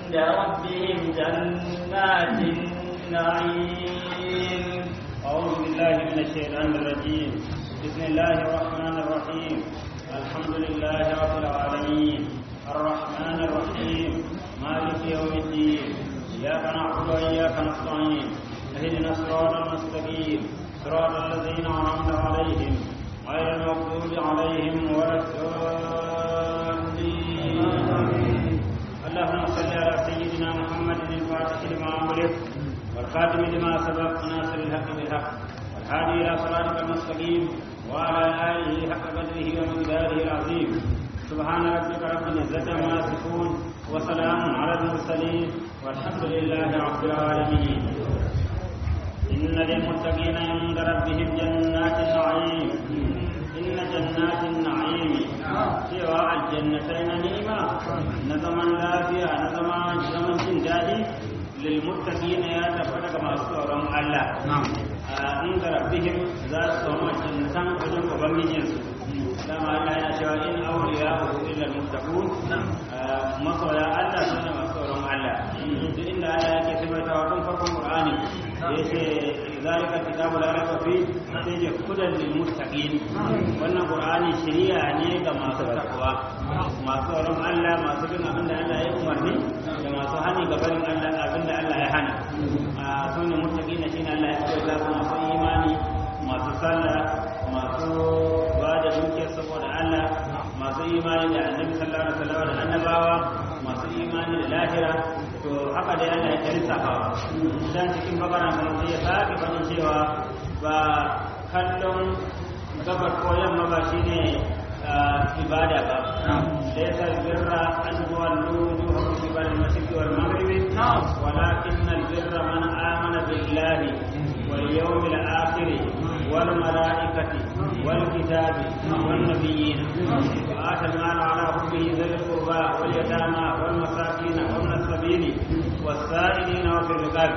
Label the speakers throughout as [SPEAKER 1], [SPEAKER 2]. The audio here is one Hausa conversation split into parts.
[SPEAKER 1] عند ربهم جنات النعيم
[SPEAKER 2] أعوذ بالله من الشيطان الرجيم بسم الله الرحمن الرحيم الحمد لله رب العالمين الرحمن الرحيم مالك يوم الدين إياك نعبد وإياك نستعين اهدنا الصراط المستقيم صراط الذين أنعمت عليهم غير المغضوب عليهم ولا الضالين اللهم صل على سيدنا محمد الفاتح لما أمرك والخاتم لما سبق ناصر الحق بالحق والهادي الى صراطك المستقيم وعلى اله حق قدره ومقداره العظيم سبحان ربك رب العزه عما يصفون وسلام على المرسلين والحمد لله رب العالمين ان للمتقين عند ربهم جنات النعيم ان جنات النعيم سوى الجنتين نعمه نظما لا فيها نظما زمن دادي للمتقين يا تفتك ما سورهم الله عند ربهم ذات سوما جنتان وجن وبمجنس كما الله يا شوى إن أولياء إلا المتقون مصر يا الله سنة مصورهم الله إن الله يكي سبت وكم فرقم قرآني يسي ذلك الكتاب لا ريب فيه سيجي هدى للمتقين وأن قرآني شريعة نيجا ما تقوى ما سورهم الله ما سبنا من الله يأمرني كما سهني قبل الله abinda Allah ya hana a su ne mutaki na shi Allah ya ce za su masu imani masu sallah masu ba da dukiyar saboda Allah masu imani da annabi sallallahu alaihi wasallam da annabawa masu imani da lahira to haka dai Allah ya tarisa fa dan cikin bakara kuma sai ya sake fadin cewa ba kallon gabar ko yamma ba shine ibada ba ليس البر أن تولوا وجوهكم قبل المشرق والمغرب ولكن البر من آمن بالله واليوم الآخر والملائكة والكتاب والنبيين وآتى المال على حبه ذوي القربى واليتامى والمساكين وابن السبيل والسائلين وفي الرقاب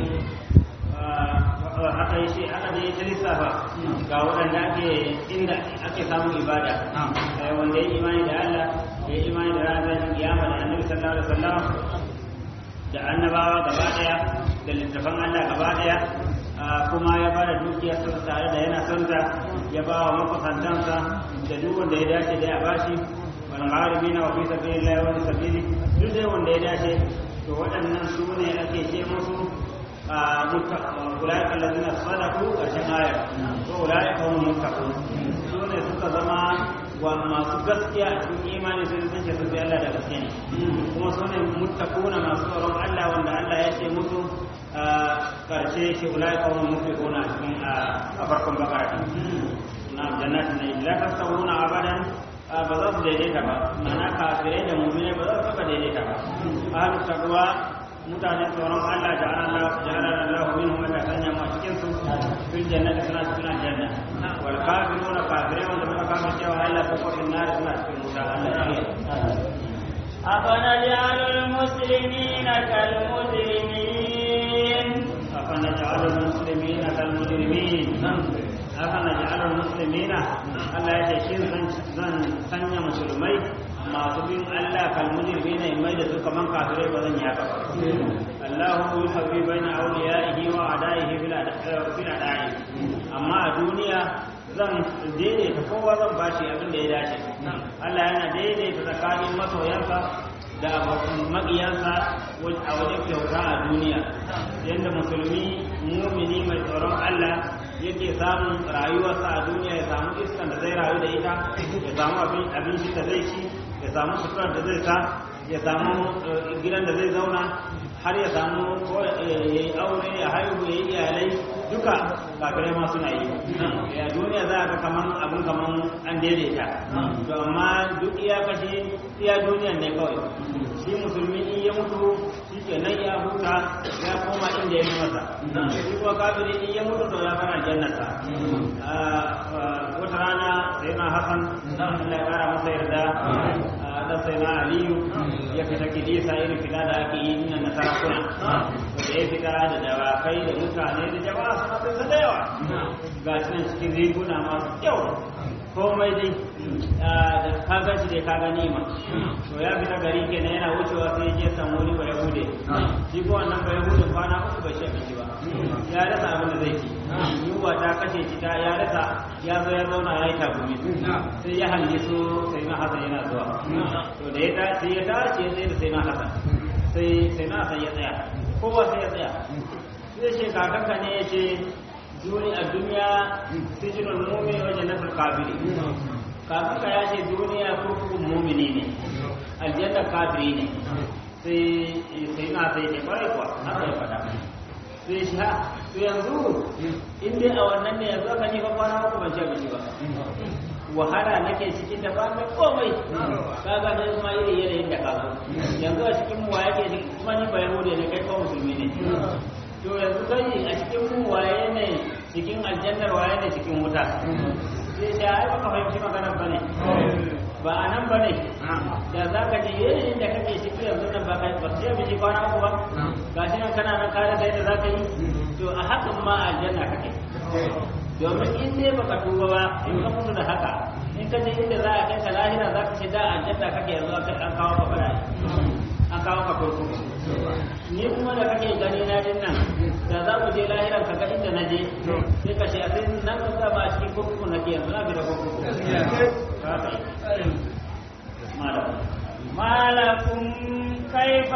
[SPEAKER 2] aka yi shi aka je ta lissafa ga waɗanda ake inda ake samun ibada wanda ya imani da Allah ya imani da ranar kiyama da annabi sallallahu alaihi wasallam da annabawa gaba daya da littafan Allah gaba daya kuma ya bada dukiyar sa tare da yana son ta ya ba wa makusantansa da duk wanda ya dace da ya bashi wal gharibina wa fi sabilillahi wa sabili duk dai wanda ya dace to waɗannan su ne ake ce musu أولئك الذين صدقوا الشهاية وأولئك هم المتقون سوني suka zama wa masu gaskiya a cikin imani sun san ce sun bi Allah da gaske ne kuma su ne muttaquna masu tsoron Allah wanda Allah ya ce musu karshe shi ulai kawun muttaquna a cikin a farkon bakara na jannatin ne la tasawuna abadan ba za su daidaita ba mana kafirai da mu'mini ba za su taba daidaita ba ahlut taqwa mutane tsoron Allah da Allah jahalar Allah min wanda sanya mu cikin su fil jannati suna cikin aljanna wal kafiruna kafirai wanda suka kafir cewa Allah ko kofin nar suna cikin wuta Allah ya yi
[SPEAKER 1] أفنجعل المسلمين كالمجرمين
[SPEAKER 2] أفنجعل المسلمين كالمجرمين أفنجعل المسلمين الله يتشين زن سنة مسلمي masu bin Allah kalmujirmi ne mai da su kaman kafirai ba zan yaka ba Allahu yuhabbi baina awliyaihi wa adaihi fil adai amma a duniya zan daidaita kowa zan bashi abin da ya dace Allah yana daidaita tsakanin masoyansa da abokan maƙiyansa a wajen kyauta a duniya yadda musulmi mumini mai tsoron Allah yake samun rayuwarsa a duniya ya samu iskan da zai rayu da ita ya samu abinci da zai ci ya samu suturar da zai sa ya samu gidan da zai zauna har ya samu ya yi aure ya haihu ya yi iyalai duka kafirai ma suna yi ya duniya za a ga kaman abin kaman an daidaita to amma duk iya kashi iya duniyan ne kawai shi musulmi in ya mutu shi ke nan ya huta ya koma inda ya masa shi kuma kafiri in ya mutu to ya fara jannata wata rana sai na hasan Allah ya kara masa yarda da sai na aliyu ya fita kidisa irin fita da ake yi na sarakuna da ya fita da dawakai da mutane da jama'a suna fita da yawa ga shi nan cikin riguna masu kyau komai dai ka ga shi dai ka ga nima to ya fita gari kenan yana wucewa sai ya je samu wani ba yahude shi ko wannan ba yahude kwana uku bai ci abinci ba ya rasa abin da zai ci yunwa ta kashe shi ta ya rasa ya zo ya zauna ya yi tagumi sai ya hange su sai na hasan yana zuwa to da ya tashi ya tashi ya tsaye da sai na hasan sai sai na hasan ya tsaya kowa sai ya tsaya sai ce kakanka ne ya ce duni a duniya sijinul mu'min wa jannatul kafiri kakanka ya ce duniya kurkukun mu'mini ne aljanna kafiri ne sai sai na sai ne kwarai kuwa haka ya faɗa sai shi ha to yanzu in dai a wannan ne yanzu aka ni fa kwana uku ban ci abinci ba wahala nake cikin da ba mai komai kaga ne kuma iri yanayin da ka zo yanzu a cikin mu wa yake kuma ni ba yahudi ne kai ko musulmi ne to yanzu kai a cikin mu waye ne cikin aljannar waye ne cikin wuta sai da ai baka fahimci maganar bane ba a nan bane da za ka ji yanayin da kake ciki yanzu nan ba kai ba sai biji kwana uku ba gashi nan kana nan kare da yadda za ka yi to a hakan ma aljanna kake domin in dai baka tuba ba in ka mutu da haka in ka je inda za a kai ka lahira za ka ce da aljanna kake yanzu an kawo ka bala'i an kawo ka kurkuku ni kuma da kake gani na din nan da za mu je lahiran ka ga inda na je sai ka ce a sai nan ka sa ba a cikin kurkuku na ke yanzu na fi da kurkuku malam
[SPEAKER 1] ما لكم كيف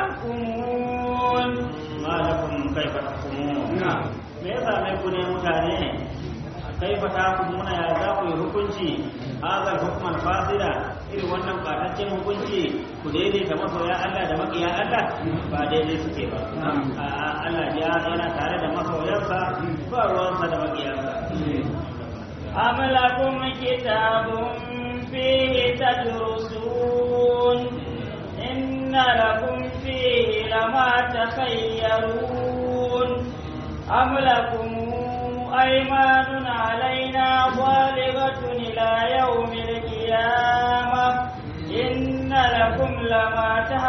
[SPEAKER 1] تحكمون
[SPEAKER 2] malakum kaifa tahkumun me yasa mai ku ne mutane kaifa tahkumuna ya za ku yi hukunci hadal hukman fasida irin wannan bataccen hukunci ku daidaita masoya Allah da makiya Allah ba daidai suke ba A'a, Allah ya yana tare da masoyansa ba ruwansa da makiyansa
[SPEAKER 1] أم لكم كتاب فيه تدرسون إن لكم فيه لما تخيرون أم لكم أيمان علينا ظالمة إلى يوم القيامة إن لكم لما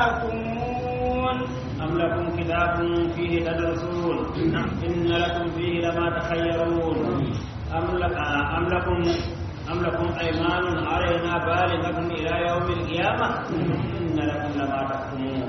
[SPEAKER 1] تحكمون
[SPEAKER 2] أم لكم كتاب فيه تدرسون إن لكم فيه لما تخيرون أم لك أم لكم أم لكم أيمان علينا بالغة إلى يوم القيامة إن لكم لما تحكمون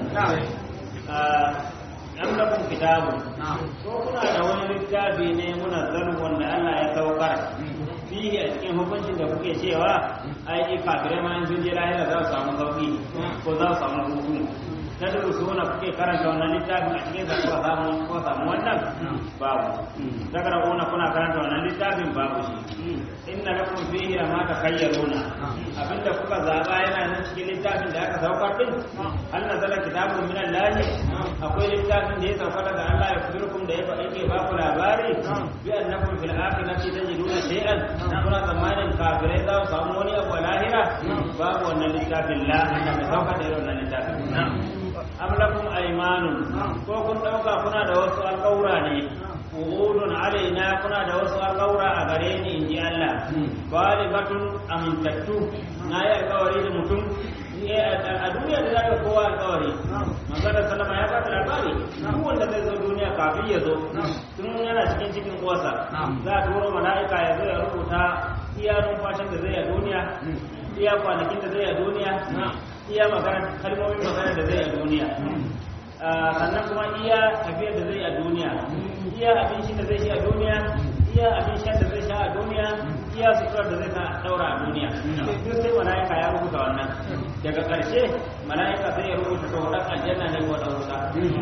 [SPEAKER 2] آه، أم لكم كتاب ko kuna da wani littafi ne munazzal wanda Allah ya saukar fihi a cikin hukuncin da kuke cewa ai kafirai ma in sun je lahira za su samu sauki ko za su samu hutu ta duk su wani kuke karanta wannan littafin a cikin zakuwa samu ko samu wannan babu daga da kuna kuna karanta wannan littafin babu shi inna lakum fihi ma takhayyaruna abinda kuka zaba yana nan cikin littafin da aka saukar din hal nazala kitabun min Allah akwai littafin da ya sauka daga Allah ya kudirkum da yake ba ku labari bi annakum fil akhirati tajiduna shay'an kuna zamanin kafirai za su samu wani abu a lahira babu wannan littafin la Allah bai sauka da irin wannan littafin am lakum aymanun ko kun dauka kuna da wasu alƙawura ne uhudun alaina kuna da wasu alƙawura a gare ni inji Allah balibatun amintattu na yi alƙawari da mutum a duniya da zaka kowa alƙawari manzon sallama ya ba da labari duk wanda zai zo duniya kafin ya zo tun yana cikin cikin uwarsa za a turo mala'ika ya zo ya rubuta iya numfashin da zai a duniya iya kwanakin da zai a duniya iya magana kalmomin magana da zai a duniya sannan kuma iya tafiyar da zai a duniya iya abinci da zai shi a duniya iya abin shan da zai sha a duniya iya suturar da zai sa daura a duniya duk sai mala'ika ya rubuta wannan daga ƙarshe mala'ika sai ya rubuta to dan aljanna ne ko dan wuta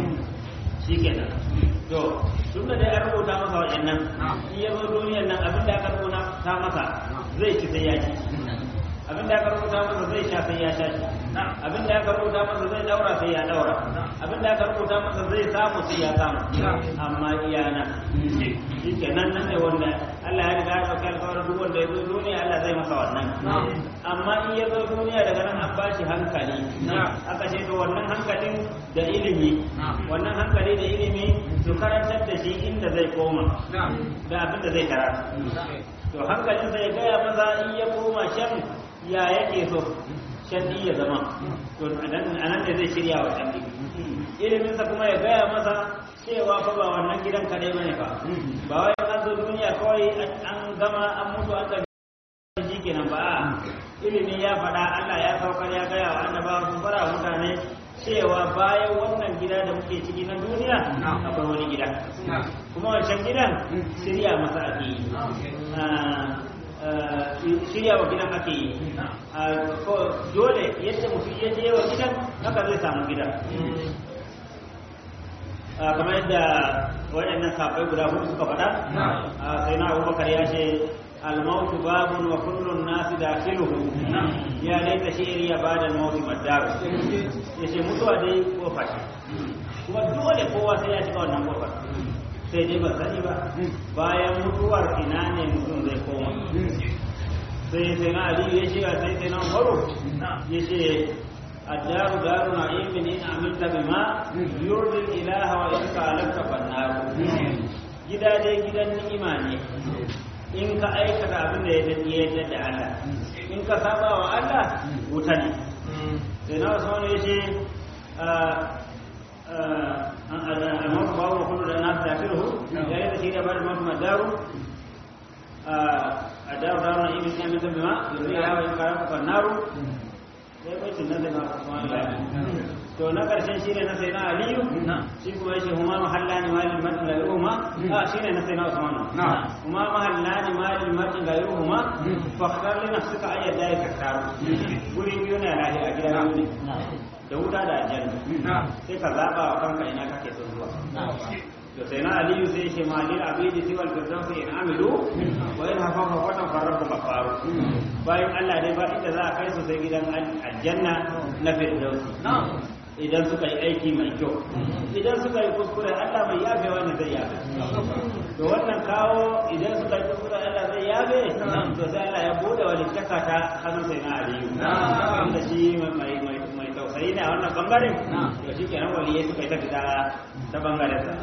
[SPEAKER 2] shikenan to tun da dai an rubuta masa waɗannan in ya zo duniyar nan abin da aka rubuta ta masa zai ci sai ya ci abin da aka rubuta masa zai sha sai ya sha shi abin da aka rubuta masa zai daura sai ya daura abin da aka rubuta masa zai samu sai ya samu amma iyana shi ke nan nan ne wanda Allah ya riga ya ɗauki alƙawarin duk wanda ya zo duniya Allah zai masa wannan amma in ya zo duniya daga nan an bashi hankali aka ce to wannan hankalin da ilimi wannan hankali da ilimi su karantar da shi inda zai koma da abin da zai karatu to hankalin sai gaya maza in ya koma shan ya yake so shaddi ya zama to anan ne zai shirya wa shaddi iliminsa kuma ya gaya masa cewa fa ba wannan gidan kadai bane fa ba wai an zo duniya kawai an gama an mutu an ga shi kenan ba ilimi ya faɗa Allah ya saukar ya gaya wa annabawa sun fara wa mutane cewa bayan wannan gida da muke ciki na duniya akwai wani gida kuma wancan gidan shirya masa ake yi shirya wa gidan ake yi dole yadda mutum ya je wa gidan haka zai samu gidan kamar yadda waɗannan sabai guda hudu suka faɗa sai na abubakar ya ce الموت باب وكل الناس داخله يا ليت شعري بعد الموت مدار yace mutuwa dai kofa ce kuma dole kowa sai ya shiga wannan kofar sai dai ba sani ba bayan mutuwar ina ne mutum zai koma sai sai na aliyu ya ce sai sai na umaru ya ce الدار دار نعيم إن عملت بما يرضي الإله وإن خالفت فالنار gida dai gidan ni'ima ne in ka aikata abin da ya yadda da Allah in ka saba wa Allah wuta ne sai na wasu wani ya ce al-mawt babu kullu da nasu tafiru ya yi da shi da bada mafi madaru a daru daru na ibn yamin da bima yanzu ya hawa in karan kafar naru sai bai tunan da na wasu wani to na karshen shi ne na sai na aliyu shi kuma yake huma mahalla ne malin martin ga yuhuma a shi ne na sai na usmanu huma mahalla ne malin martin ga yuhuma fakar li nafsika ayyad da ka taru guri biyu ne lahi a gidan biyu ne da wuta da aljanna sai ka zaba wa kanka ina kake son zuwa to sai na aliyu sai shi malil abidi siwal firdausi in amilu wa in hafafa fatan farrabu kafaru bayan Allah dai ba inda za a kai su sai gidan aljanna na firdausi idan suka yi aiki mai kyau idan suka yi kuskure Allah mai yafe wani zai yafe to wannan kawo idan suka yi kuskure Allah zai yafe to sai Allah ya bude wani taka ta hannun sai na aliyu wanda shi mai mai mai tausayi ne a wannan bangaren to shi kenan waliyai suka yi ta fita ta bangaren sa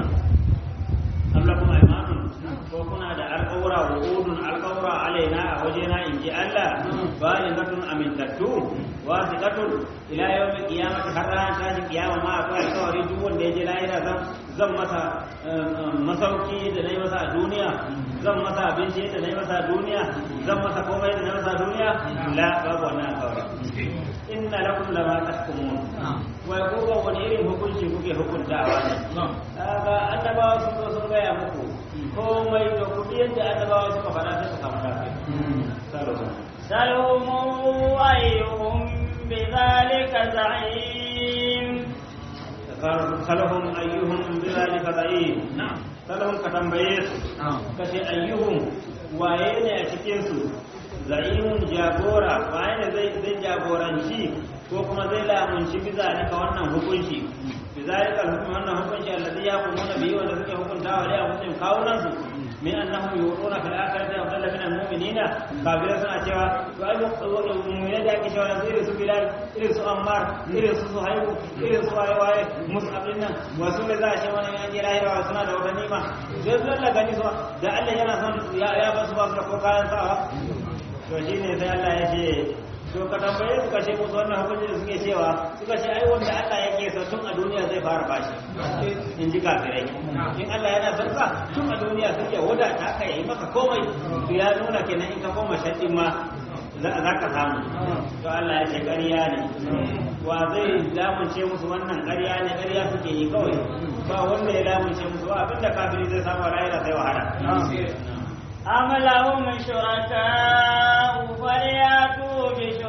[SPEAKER 2] Allah kuma imanun ko kuna da alƙawura wa udun alƙawura alaina a wajena in ji Allah bayan gatun amintattu wasiqatun ila yawmi qiyamati har ran tashi kiyama ma akwai alƙawari duk wanda ya je lahira zan zan masa masauki da nayi masa a duniya zan masa abinci da nayi masa a duniya zan masa komai da nayi masa a duniya la babu wannan alƙawari inna lakum lama tahkumun wai ko ga wani irin hukunci kuke hukuntawa ne kaga annabawa sun zo sun gaya muku komai da kudi yadda annabawa suka faɗa sai su samu lafiya
[SPEAKER 1] سلهم أيهم بذلك زعيم
[SPEAKER 2] سلهم أيهم بذلك زعيم سلهم كتنبيس كشي أيهم وين أشكينسو za'imun jagora waye ne zai zai jagoranci ko kuma zai lamunci biza ne ka wannan hukunci bizalika hukum wannan hukunci alladhi yaqumuna bihi wanda suke hukuntawa da muslim kawunan su min annahum yu'tuna fil akhirati afdala min al-mu'minina kafira suna cewa to ai mu'mina da ake cewa irin su bilal irin su ammar irin su suhaibu irin su waye waye mus'ab din nan wasu ne za a ce wani an je lahira suna da wata nima sai su lalla gani su da Allah yana son ya ya ba su ba su da ko kayan sawa to shi ne sai Allah ya ce to ka tambaye suka ce musu wannan hukunci da suke cewa suka ce ai wanda Allah yake so tun a duniya zai fara bashi in ji kafirai in Allah yana son ka tun a duniya suke wadata ka yi maka komai to ya nuna kenan in ka koma shaddin ma za ka samu to Allah ya ce ƙarya ne wa zai lamunce musu wannan ƙarya ne ƙarya suke yi kawai ba wanda ya lamunce musu ba abinda kafiri zai samu rayuwa sai wahala
[SPEAKER 1] أم لهم شركاء فليأتوا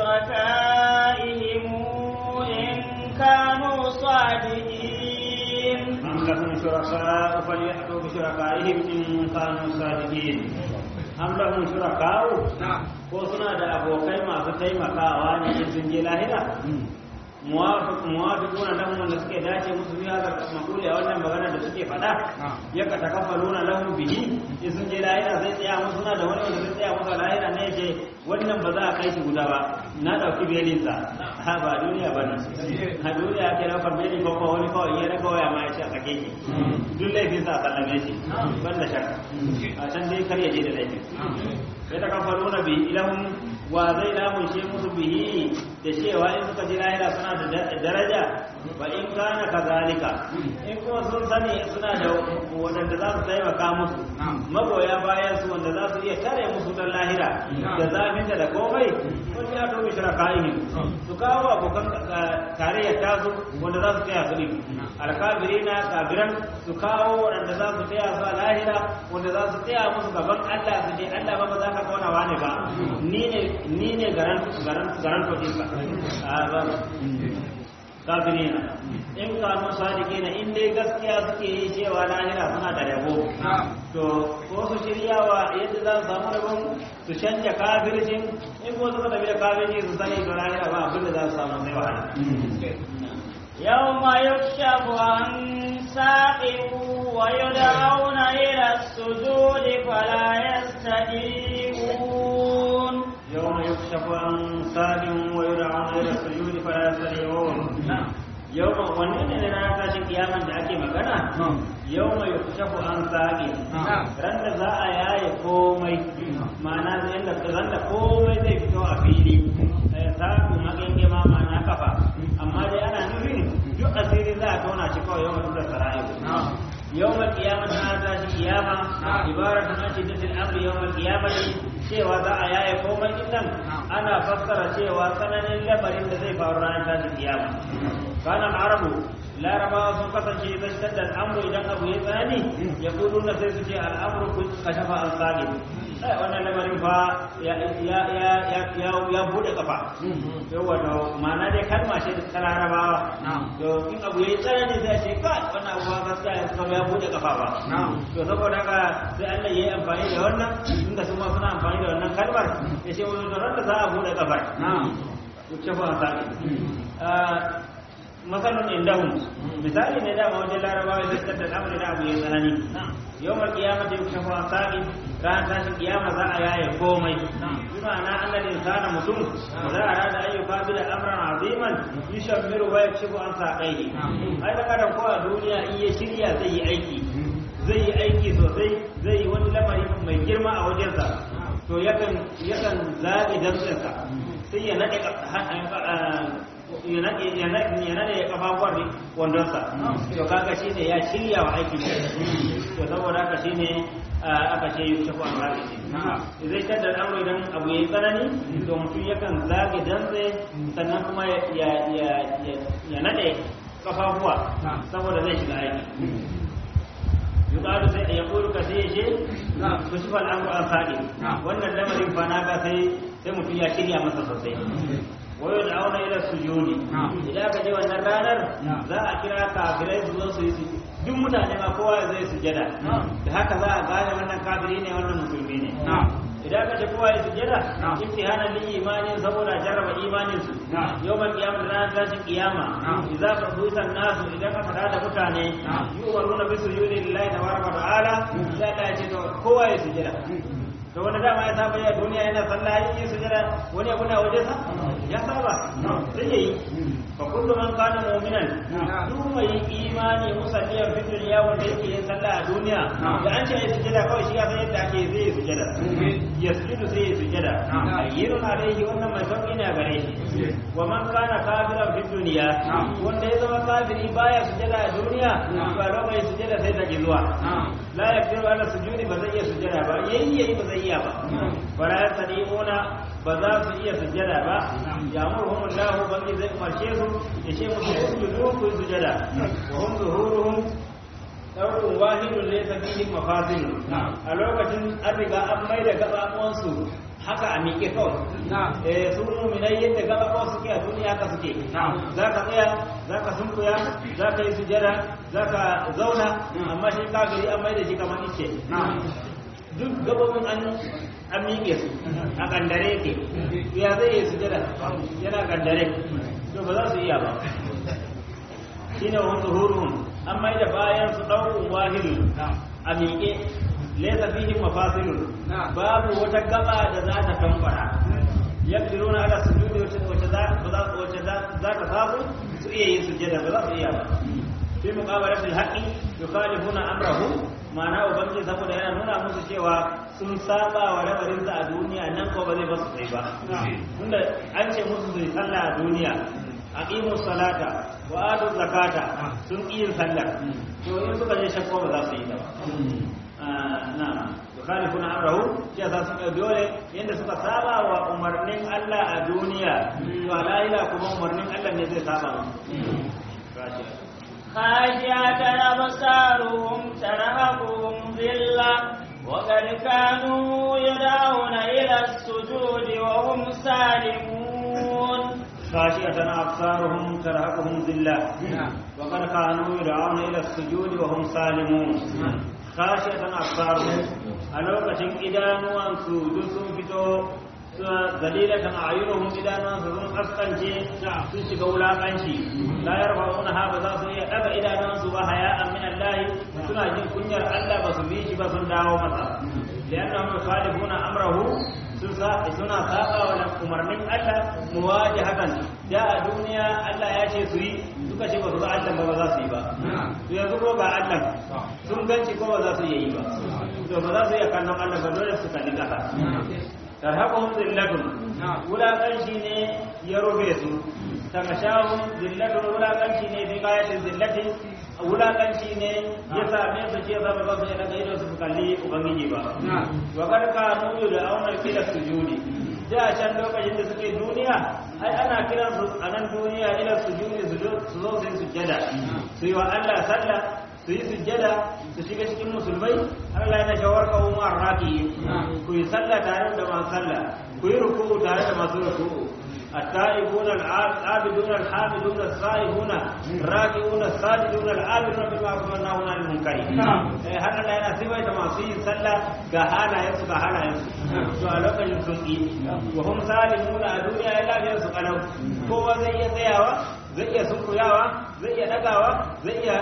[SPEAKER 1] بشركائهم إن كانوا صادقين
[SPEAKER 2] أم لهم شركاء فليأتوا بشركائهم إن كانوا صادقين أم لهم شركاء ko suna da abokai masu taimakawa ne in sun je lahira muwafiquna lahum wanda suke dace musu biya ga makuli a wannan magana da suke faɗa ya ka takaffaluna lahum bihi in sun je lahira zai tsaya musu suna da wani wanda zai tsaya musu a lahira ne ce wannan ba za a kai shi guda ba na ɗauki belin sa ha ba duniya ba nan a duniya ake ɗaukar belin ko ko wani kawai ya raga waya ma ya ce a sake shi duk laifin sa a sallame shi ban da shakka a can dai kar ya je da laifin ya takaffaluna bihi ilahum wa zai lamunshe musu bihi da cewa in suka ji lahira suna da daraja ba in kana kazalika in kuma sun sani suna da waɗanda za su taimaka musu magoya bayan su wanda za su iya tare musu don lahira da zafinta da komai wani ya tobe shira kayan su kawo abokan tarayyar tasu wanda za su taya su ne alkabiri na kabiran su kawo waɗanda za su taya su a lahira wanda za su taya musu gaban Allah su je Allah ba ba za ka kauna wane ba ni ne ni ne garan garan garan to dinka a ba kafirina in kanu sadikina in dai gaskiya suke yi cewa lahira suna da rabo to ko su shiryawa yadda za su samu rabon su canja kafircin in ko suka tafi da kafirci su sani da lahira ba abinda za su samu sai wahala
[SPEAKER 1] يوم يكشف عن ساق ويدعون إلى السجود فلا يستجيبون
[SPEAKER 2] يوم يكشف عن ساق ويدعون إلى السجود فلا يستطيعون yau wannan ne na tashin kiyaman da ake magana yau mai shafu an sage ran da za a yaye komai ma'ana yadda ran da komai zai fito a fili sabu magenge ma ma'ana kafa amma dai ana nufin duk asiri za a tona shi kawai yau da sara'i yau mai kiyaman na tashin kiyama ibaratun an shiddatin amri yau mai kiyamati cewa za a yaye komai din nan ana fassara cewa tsananin lamarin da zai faru ranar tashin kiyama kana arabu larabawa sun kasance idan shadda al'amru idan abu ya tsani ya kudu na sai su ce al'amru kun kashafa an sabi sai wannan lamarin fa ya ya ya ya ya bude kafa yawa to ma'ana dai kalma ce ta larabawa to in abu ya tsanani sai ce kai wannan abu ba gaskiya ya kuma ya bude kafa ba to saboda haka sai Allah ya yi amfani da wannan inda su ma suna amfani da wannan kalmar ya ce wani da da za a bude kafar kashafa an sabi matsalin indahun misali ne dama wajen larabawa da tattar da amuri da abu ya tsanani yau mai kiyama da yau a sa'i ran tashin kiyama za a yaye komai bi ma'ana annal insana mutum za a rada ayyuka bi da amran aziman yushammiru wa yakshifu an saqaihi ai da kadan ko a duniya in ya shirya zai yi aiki zai yi aiki sosai zai yi wani lamari mai girma a wajensa to yakan yakan zaɓi damtsinsa sai ya naɗe ya nade ya kafafuwar wandonsa to kaga shi ne ya shirya wa aiki to saboda haka shi ne aka ce yi shafa an rage shi zai tattar al'amuru idan abu ya yi tsanani to mutum yakan zage dantse sannan kuma ya nade kafafuwa saboda zai shiga aiki yuqalu sai ya kulu ka sai ya ce ku shi fal amru an sadi wannan lamarin fa na ga sai sai mutum ya shirya masa sosai wayo da auna ila sujudi idan ka je wannan ranar za a kira kafirai su zo su yi duk mutane ma kowa zai sujada da haka za a gane wannan kafiri ne wannan musulmi ne idan ka ce kowa ya sujada imtihanan lil imanin saboda jarraba imanin su yawmal qiyamah ranar tashin kiyama idza qadita nasu idan aka da mutane yuwaruna bi sujudi lillahi tabaraka wa ta'ala sai Allah ya ce to kowa ya sujada to wani dama ya saba ya duniya yana sallah yi sujada wani abu na waje sa ya saba sai yayi fa kullu man kana mu'minan duk mai imani musalliyan fi dunya wanda yake yin sallah a duniya da an ce ya sujada kawai shi ya san yadda ake zai sujada ya sujudu sai ya sujada ayyirun alaihi wannan mai sauki ne a gare shi wa man kana kafiran fi dunya wanda ya zama kafiri baya sujada a duniya ba lo mai sujada sai ta zuwa la yaqiru ala sujudi ba zai iya sujada ba yayi yayi ba zai iya ba wala yastadiquna ba za su iya sujada ba ya murhum Allah bangi zai umarce su ya ce musu sujudu ku sujada wa hum zuhuruhum ɗaurin wahidun laysa fihi mafasil a lokacin an riga an mai da gabaɓuwansu haka a miƙe kawai eh su mu'minai yadda gabaɓuwan suke a duniya haka suke za ka tsaya za ka sunkuya za ka yi sujada za ka zauna amma shi kafiri an mai da shi kamar ice duk gababin an an miƙe su a kandare ke ya zai yi sujada yana kandare to ba za su iya ba shine wa zuhuruhum an mai da bayan su ɗaukun wahidu a miƙe laisa fihi mafasilun babu wata gaba da za ta tambara yaqdiruna ala sujudi wacce za wacce za ta samu su iya yin sujada ba za su iya ba fi muqabalatil haqqi yukhalifuna amrahu ma'ana ubangiji saboda yana nuna musu cewa sun saba wa rabarinsa a duniya nan ko ba zai basu sai ba tunda an ce musu su yi sallah a duniya aqimu salata wa atu zakata sun ƙi yin sallar to in suka je shakko ba za su yi ta ba na yukhalifuna amrahu ya za su dole yanda suka saba wa umarnin Allah a duniya to a lahira kuma umarnin Allah ne zai saba musu
[SPEAKER 1] خاشعة أبصارهم ترهقهم ذلة وقد كانوا يدعون إلى السجود وهم سالمون
[SPEAKER 2] خاشعة أبصارهم ترهقهم ذلة وقد كانوا يدعون إلى السجود وهم سالمون خاشعة أبصارهم ألوكة إدانوا سجود فتو dalilatan a'yunuhum idanan su sun kaskance sun shiga wulakanci la yarfa'una ha ba za su iya daga idanan su ba haya'an min Allah suna jin kunyar Allah ba su bi shi ba sun dawo masa liannahum yukhalifuna amrahu sun sa suna saba wa umarnin Allah muwajahatan da a duniya Allah ya ce su yi suka ce ba su ga Allah ba ba za su yi ba to yanzu ko ga Allah sun ganci ko ba za su yi ba to ba za su iya kallon Allah ba dole su kalli kasa tarhaquhum zillatun wulaƙanci ne ya rufe su takashahum zillatun wulaƙanci ne bi qayatin zillati wulaƙanci ne ya same su ce ba ba su daga ido su kalli ubangiji ba wa kad kanu da auna kila sujudi da can lokacin da suke duniya ai ana kiran su a nan duniya ila sujudi su zo su yi sujjada su yi wa Allah sallah su yi sujjada su shiga cikin musulmai Allah yana shawar kawo mu arraki ku yi sallah tare da masu sallah ku yi ruku'u tare da masu ruku'u التائبون العابدون الحامدون السائحون الراكعون الساجدون العابدون بالمعروف والنهون عن المنكر har Allah yana sifaita masu yin sallah ga halayensu ga halayensu to a lokacin sun yi wa hum salimuna a duniya ya lafiyar su kalau kowa zai iya tsayawa zai iya sunkuyawa zai iya dagawa zai iya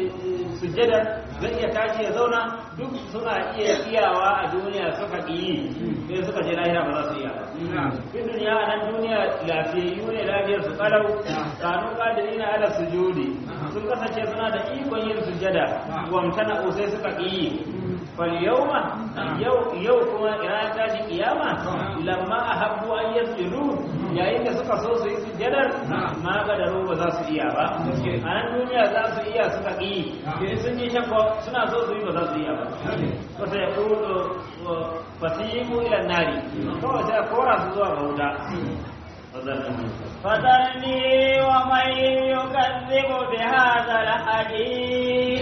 [SPEAKER 2] sujjada zai iya tashi ya zauna duk suna iya iyawa a duniya suka yi sai suka je lahira ba za su iya fi duniya a nan duniya lafiyayyu ne lafiyar su kalau kanu kadiri na ala sujudi sun kasance suna da ikon yin sujjada wamtana sai suka yi فاليوم يو يو كما إرادة تاشي قيامة لما أحبوا أن يسجدوا يا إنك سكا سوسو يسجدر ما قدروا بذا سئيابا أنا الدنيا ذا سئيا سكا إي يسنجي شكو سنا سوسو يبذا سئيابا فسيقول فسيقوا إلى النار كما سيقورا سزوا غودا
[SPEAKER 1] فذرني ومن يكذب بهذا الحديث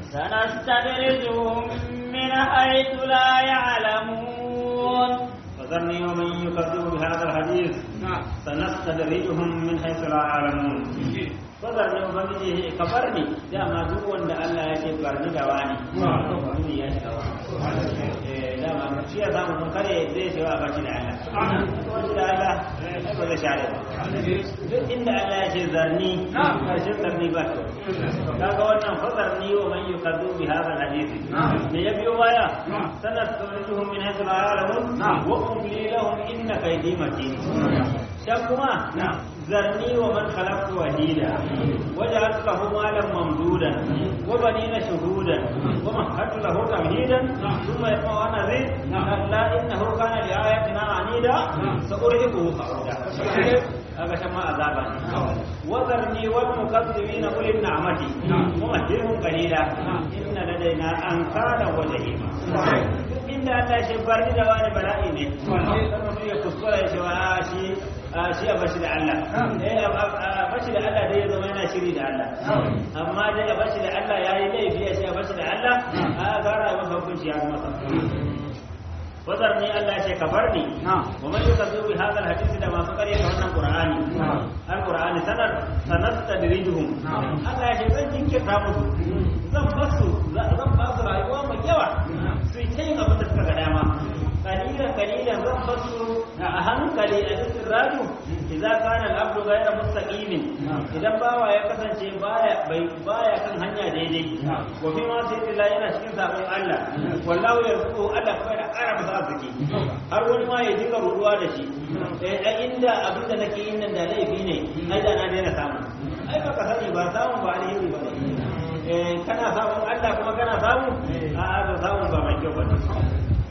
[SPEAKER 1] سنستدرجهم من حيث لا يعلمون
[SPEAKER 2] فذرني ومن يكذب بهذا الحديث سنستدرجهم من حيث لا يعلمون فذرني وبنجي كبرني دama duk wanda Allah ya ce barni da wani wani ya shiga wani dama shi ya samu mun kare zai ce wa barni da Allah wani da Allah ba zai share ba duk inda Allah ya ce zarni karshen zarni ba to kaga wannan fazarni wa man yukaddu bi hadha alhadith da ya biyo baya sanastawjuhum min haythu la ya'lamun wa umli lahum inna kaydi matin can kuma zarni wa man khalaqtu wahida waja'altu lahu malan mamdudan wa banina shuhudan wa mahadtu lahu tamhidan thumma yaqulu ana zi kalla innahu kana li ayatina anida sa'urihu sa'uda kaga shan ma azaba ne wazarni wal mukazzibina ulil ni'mati mumahhilhum qalila inna ladaina ankala wa jahima inda Allah shi barni da wani bala'i ne kan mutum ya kuskura ya ce wa shi shi a bashi da Allah eh a bashi da Allah dai ya zama yana shiri da Allah amma dai a bashi da Allah yayi laifi ya ce a bashi da Allah a gara masa hukunci ya masa وذرني الله شيء كفرني ومن يكذب بهذا الحديث ده ما سكر يكون القرآن القرآن سنر سنستدرجهم الله شيء زن جنك تامسو زن بسو زن بسو رأيوا من يوا سيتين أبو تسكى قداما قليلا قليلا زن بسو أهم قليلا الراجو إذا كان العبد غير مستقيم إذا باوا يكسن شيء بايا بايا كان هنيا ديدي وفي ما سيد الله ينا شكين سابق الله والله يرزقه الله كويدا ƙara masa arziki har wani ma ya dinga ruduwa da shi a inda abin da nake yin nan da laifi ne ai da na daina samu ai baka sani ba samun ba alheri ba ne kana samun Allah kuma kana samu a a samun ba mai kyau ba ne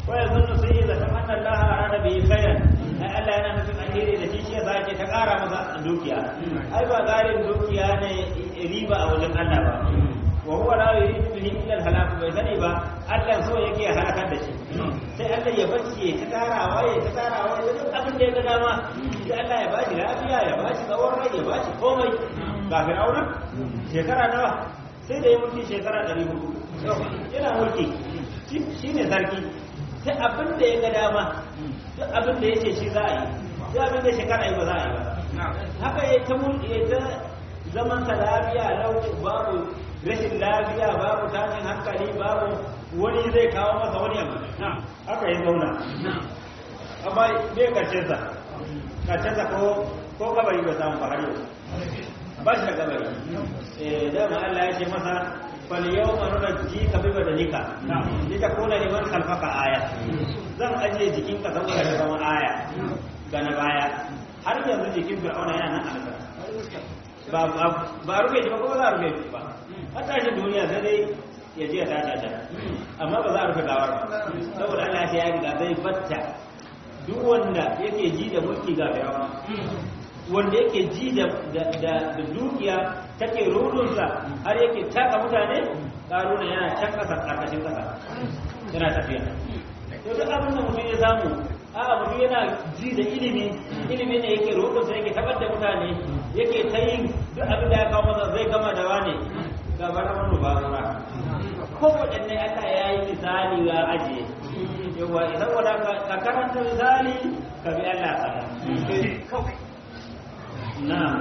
[SPEAKER 2] ko ya zunnu sai ya zata anna Allah arada bi khairan ai Allah yana nufin alheri da shi ya sake ta kara masa dukiya ai ba garin dukiya ne riba a wajen Allah ba wa huwa la yuridu bihi illa al-halak bai sani ba Allah so yake ya halakar da shi sai Allah ya bacci ya ta karawa ya ta karawa ya duk abin da ya ga dama sai Allah ya bashi lafiya ya bashi tsawon rai ya bashi komai ga Fir'auna shekara nawa sai da ya mulki shekara 400 yana mulki shi ne sarki sai abin da ya ga dama duk abin da ya ce shi za a yi sai abin da shekara yi ba za a yi ba haka ya ta mulki ya ta zaman sa lafiya lauki babu rashin lafiya babu tashin hankali babu wani zai kawo masa wani abu haka ya zauna amma me karshen sa karshen sa ko ko kabari ba samu ba har yau ba shi da kabari eh dama Allah ya ce masa fal yawma nunajjika bi badanika litakuna liman khalfaka aya zan ajiye jikinka saboda ka zama aya ga na baya har yanzu jikin fir'auna yana nan a ba ba rufe shi ba ko za a rufe shi ba har tashin duniya sai dai ya je ya tashi a can amma ba za a rufe gawar ba saboda Allah ya ce ya riga zai batta duk wanda yake ji da mulki ga fir'auna wanda yake ji da da dukiya take rudunsa har yake taka mutane karuna yana can kasa karkashin kasa yana tafiya to duk abin da mutum ya samu a mutum yana ji da ilimi ilimi ne yake rudunsa yake tabar da mutane yake ta yin duk abin da ya kawo masa zai gama da wane ga bara wani ba zura ko waɗanne aka ya yi misali ga ajiye yawa idan wada ka karanta misali ka bi Allah sama kawai na'am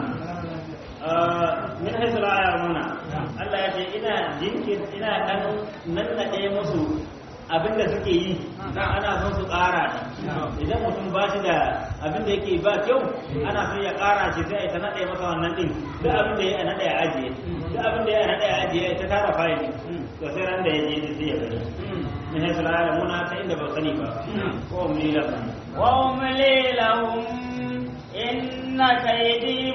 [SPEAKER 2] min haisu la ya'lamuna Allah ya ce ina jinkir ina dan nannade musu abinda suke yi ana son su ƙara ne idan mutum ba shi da abinda yake ba kyau ana son ya ƙara shi sai ta nade masa wannan din duk abinda ya nade ya ajiye duk abinda ya nade ya ajiye ta tara fayili to sai ran da ya je sai ya gani min haisu la ya'lamuna ta inda ba sani ba ko umli lahum
[SPEAKER 1] wa umli lahum inna kaydi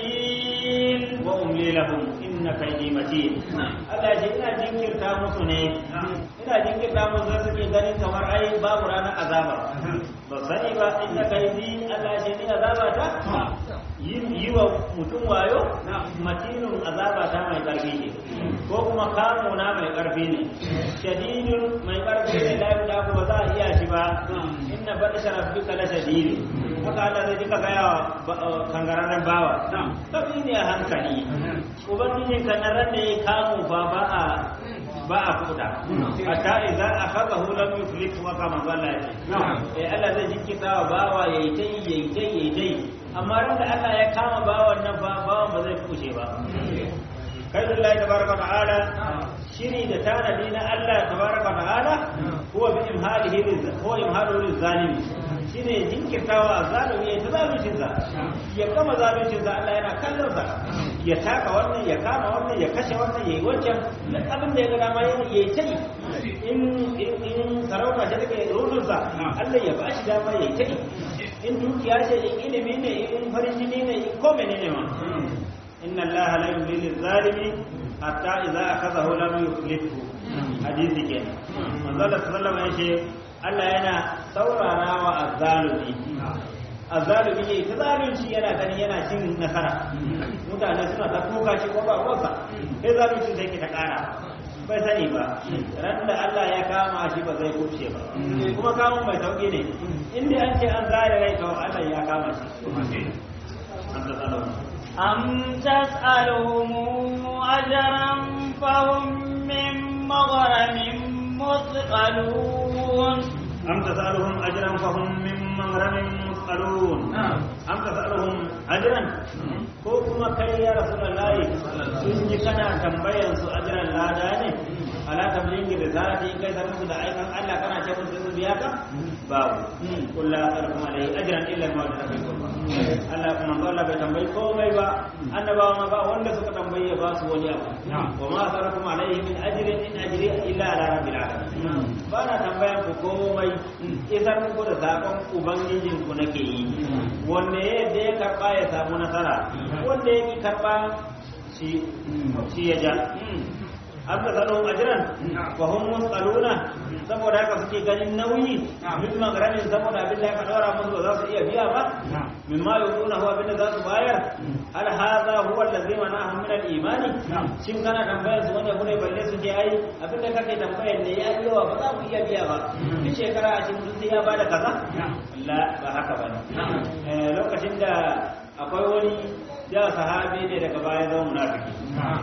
[SPEAKER 1] matin
[SPEAKER 2] wa umli lahum inna kaydi matin Allah ya ina jinkirta musu ne ina jinkirta musu da suke ganin kamar ai babu ranar azaba ba sani ba inna kaydi Allah ya ni azaba ta yin yi wa mutum wayo matinun azaba ta mai karfi ne ko kuma kamo na mai karfi ne shadidun mai karfi ne la da ba za a iya shi ba inna batsha rabbika la shadidun haka Allah zai jika gaya wa kangararren bawa tabi ne a hankali ubangijin ka na ran da ya kamu fa ba a ba a kuda hatta idza akhadahu lam yuflik wa kama zalla eh Allah zai jikita wa bawa yayi tai yayi tai yayi tai amma ran da Allah ya kama bawan nan fa bawan ba zai kushe ba kai Allah tabaraka ta'ala shiri da tanadi na Allah tabaraka ta'ala huwa bi imhalihi huwa imhalu lizalimi shine jinkirtawa zalimi ya ta zaluncin sa ya kama zaluncin sa Allah yana kallon sa ya taka wannan ya kama wannan ya kashe wannan yayi wancan duk abin da ya ga dama yayi tai in in sarauta ce take rudun sa Allah ya bashi dama yayi tai in dukiya ce in ilimi ne in farin jini ne in ko menene ma inna allaha la yumli lizalimi hatta idza akhadhahu lam yuflithu hadisi kenan manzo Allah sallallahu alaihi wasallam Allah yana saurara wa azzalumi azzalumi ne ta zalunci yana ganin yana cin nasara mutane suna ta kuka shi ko ba ruwansa sai zalunci sai ke ta kara bai sani ba ran da Allah ya kama shi ba zai kubce ba kuma kamun mai sauki ne inda an ce an zare rai to Allah ya kama shi an ta tsalo
[SPEAKER 1] أم تسألهم أجرا فهم من مغرم مثقلون
[SPEAKER 2] أم تسألهم أجرا فهم من مغرم مثقلون أم تسألهم أجرا ko kuma kai ya rasulullahi sun ji kana tambayan su ajran lada ne ala tablighi da zati kai da musu da aikan Allah kana ce musu su biya ka babu kullu arkum alai ajran illa ma da kai Allah kuma Allah bai tambayi komai ba annabawa ma ba wanda suka tambaye ba su wani abu wa ma sarakum alaihi min ajrin in ajri illa ala rabbil alamin ba na tambayan ku komai isar muku da zakon ubangijin ku nake yi wanne yadda ya karba ya samu nasara wanda ya ki karba shi ya ja an da zanen ajiran wa hum mus'aluna saboda haka suke ganin nauyi min magaramin saboda abin da aka daura musu ba za su iya biya ba mimma yuduna huwa abin da za su bayar hal hadha huwa allazi mana'ahum min al-imani shin kana tambayar su wanda kune balle su je ai abin da kake tambayar ne ya yi yawa ba za mu iya biya ba duk shekara a cikin sai ya bada kaza la ba haka bane lokacin da akwai wani ya sahabi ne daga baya zama munafiki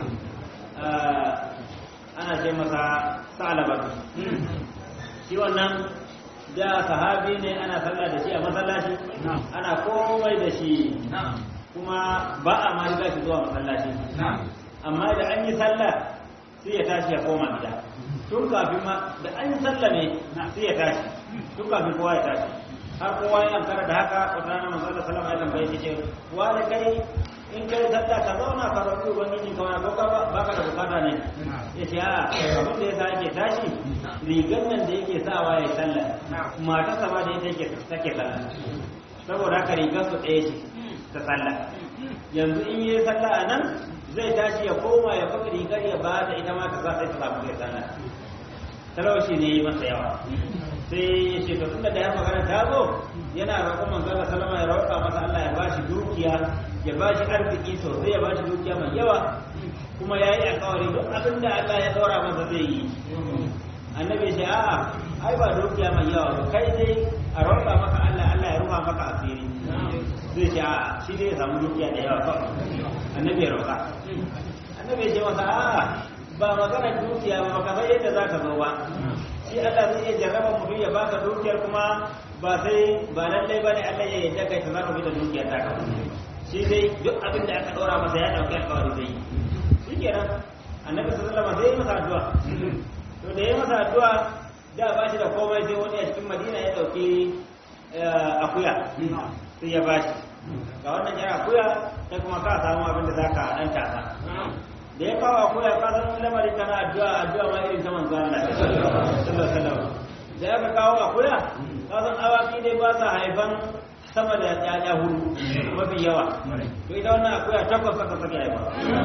[SPEAKER 2] ana ce masa salabatu shi wannan da sahabi ne ana sallah da shi a masallaci ana komai da shi kuma ba a ma riga shi zuwa masallaci amma da an yi sallah sai ya tashi ya koma gida tun kafin ma da an yi sallah ne sai ya tashi tun kafin kowa ya tashi har kowa ya ankara da haka wata rana manzo Allah sallallahu alaihi wasallam ya ce wa da kai in kai sallah ka zauna ka roƙi ubangiji ka wani boka ba ka da bukata ne ya ce a abin da yasa yake tashi rigar nan da yake sawa ya sallah mata sama da ita yake take sallah saboda haka rigar su ɗaya ce ta sallah yanzu in yi sallah a nan zai tashi ya koma ya faɗi rigar ya ba da ita ma ta sa sai ta samu ya sallah talauci ne yi masa yawa sai ya ce to tunda da ya magana ta zo yana roƙon manzo Allah sallama ya roƙa masa Allah ya bashi dukiya ya bashi arziki sosai ya bashi dukiya mai yawa kuma ya yi alƙawari duk abin da Allah ya ɗora masa zai yi annabi ya ce a'a ai ba dukiya mai yawa ba kai dai a roƙa maka Allah Allah ya rufa maka asiri zai ce a'a shi dai ya samu dukiya da yawa kawai annabi ya roƙa annabi ya ce masa a'a ba magana dukiya ba baka san yadda za ka zo ba shi Allah zai iya jarraba mutum ya baka dukiyar kuma ba sai ba lallai bane Allah ya yarda kai ta zaka bi da dukiyar ta ka shi dai duk abin da aka daura masa ya dauki alƙawari zai yi shikenan annabi sallallahu alaihi wasallam sai masa addu'a to da ya masa addu'a da ba shi da komai sai wani a cikin Madina ya dauki akuya sai ya bashi ga wannan yara akuya sai kuma ka samu abin da zaka dan tasa da ya kawo akuya ka san lamarin kana addu'a addu'a ma irin ta manzo Allah sallallahu alaihi wasallam da ya kawo akuya ka san awaki dai ba sa haifan sama da ƴaƴa hudu mafi yawa to ita wannan akuya takwas aka sake haifa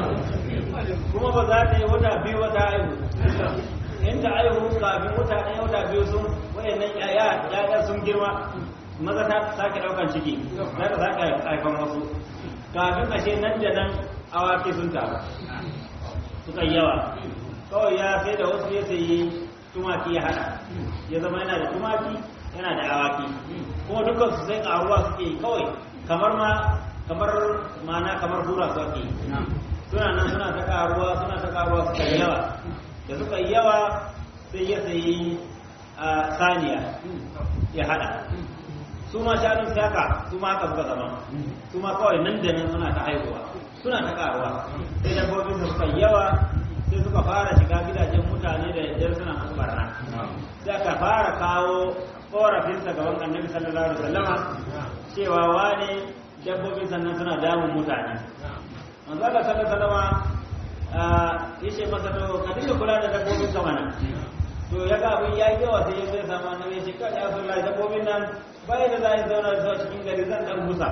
[SPEAKER 2] kuma ba za ta yi wata biyu wata haihu in ta haihu kafin wata ɗaya wata biyu sun wayannan ƴaƴa ƴaƴa sun girma maza ta sake ɗaukan ciki za ta sake haifan wasu kafin ashe nan da nan awaki sun taru suka yi yawa kawai ya sai da wasu ya sayi tumaki ya hada ya zama yana da tumaki yana da awaki kuma dukkan su sai karuwa suke kawai kamar ma kamar mana kamar hura su ake suna nan suna ta karuwa suna ta karuwa suka yi yawa da suka yi yawa sai ya sayi a saniya ya hada su ma shanun saka su ma haka suka zama su ma kawai nan da nan suna ta haihuwa suna ta karuwa sai dabbobin su suka yawa sai suka fara shiga gidajen mutane da yadda suna musu barna sai aka fara kawo korafinsa gaban annabi sallallahu alaihi wasallama cewa wane dabbobin sannan suna damun mutane manzo Allah sallallahu alaihi wasallama yace masa to ka dinga kula da dabbobin ka mana to ya ga abin yayi yawa sai ya zai samu annabi ya ce kada ya sallallahu dabbobin nan bai da za a zauna da cikin gari zan dan busa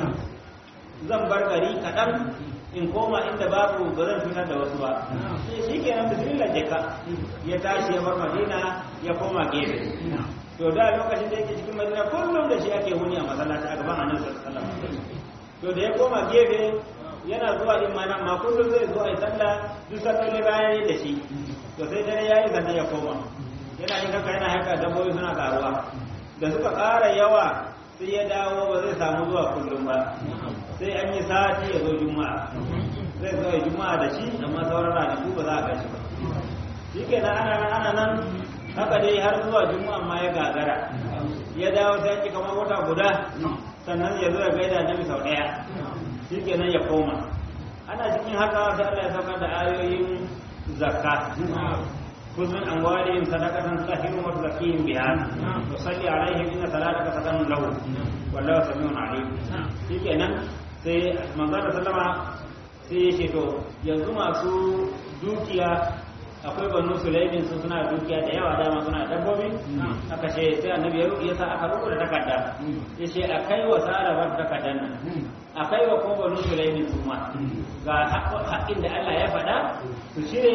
[SPEAKER 2] zan bar gari kaɗan in koma inda babu ba zan fitar da wasu ba shi ke nan bismillah jeka ya tashi ya bar madina ya koma gefe to da lokacin da yake cikin madina kullum da shi ake huni a masallaci a gaban annabi sallallahu alaihi wasallam to da ya koma gefe yana zuwa din ma nan ma kullum zai zo a yi sallah duk salloli bayan da shi to sai dare yayi sannan ya koma yana yin haka yana haka dabbobi suna karuwa da suka ƙara yawa sai ya dawo ba zai samu zuwa kullum ba sai an yi sati ya zo juma'a zai zo ya juma'a da shi amma sauran ranaku ba za a gashi ba shi ke nan ana nan ana nan haka dai har zuwa juma'a ma ya gagara ya dawo sai ki kamar wata guda sannan ya zo ya gaida nabi sau ɗaya shi ke nan ya koma ana cikin haka sai Allah ya saukar da ayoyin zakka خذ من أموالهم صدقة تطهرهم وتزكيهم بها وصل عليهم إن صلاتك سكن لهم والله سميع عليم shi kenan sai manzon sallama sai ya ce to yanzu masu dukiya akwai banu sulaimin su suna dukiya da yawa dama suna dabbobi aka ce sai annabi ya sa aka rubuta takarda ya ce a kai wa sarawar takardar nan a kai wa kuma banu sulaimin su ma ga haƙƙin da Allah ya faɗa su cire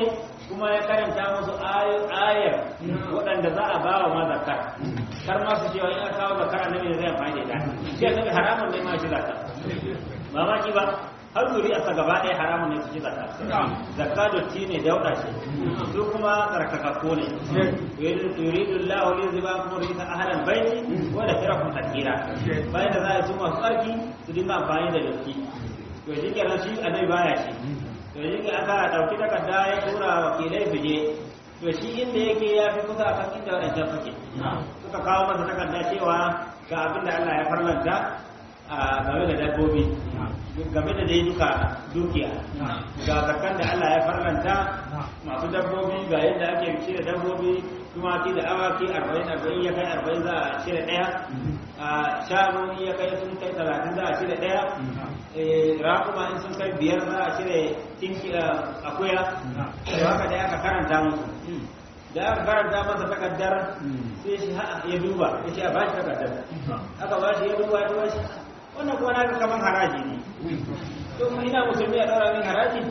[SPEAKER 2] kuma ya karanta musu ayar waɗanda za a ba wa ma zakar kar ma su cewa in aka kawo zakar annabi ne zai amfani da ita shi annabi haramun ne ma shi zakar mamaki ba har zuri a gaba ɗaya haramun ne su ci zakka zakka dotti ne dauɗa ce su kuma tsarkakakko ne yuridu Allah li ziba kuma risa ahlan baiti wa da firakum takira bayan da za a su masu tsarki su dinga amfani da dotti to shi kenan shi annabi baya shi to shi ke aka dauki takarda ya tura wakilai su je to shi inda yake ya fi kusa a kan inda waɗancan suke suka kawo masa takarda cewa ga abin da Allah ya farlanta a game da dabbobi game da dai duka dukiya ga zakan da Allah ya farlanta masu dabbobi ga yadda ake cire dabbobi tumaki da awaki arba'in arba'in ya kai arba'in za a cire ɗaya a shanu in ya kai sun kai talatin za a cire ɗaya raƙuma in sun kai biyar za a cire tinki akuya to haka dai aka karanta musu da aka karanta masa takaddar sai shi ya duba ya ce a ba shi takaddar aka ba shi ya duba ya duba shi wannan kuma na kaman haraji ne to mu ina musulmi a ɗora min haraji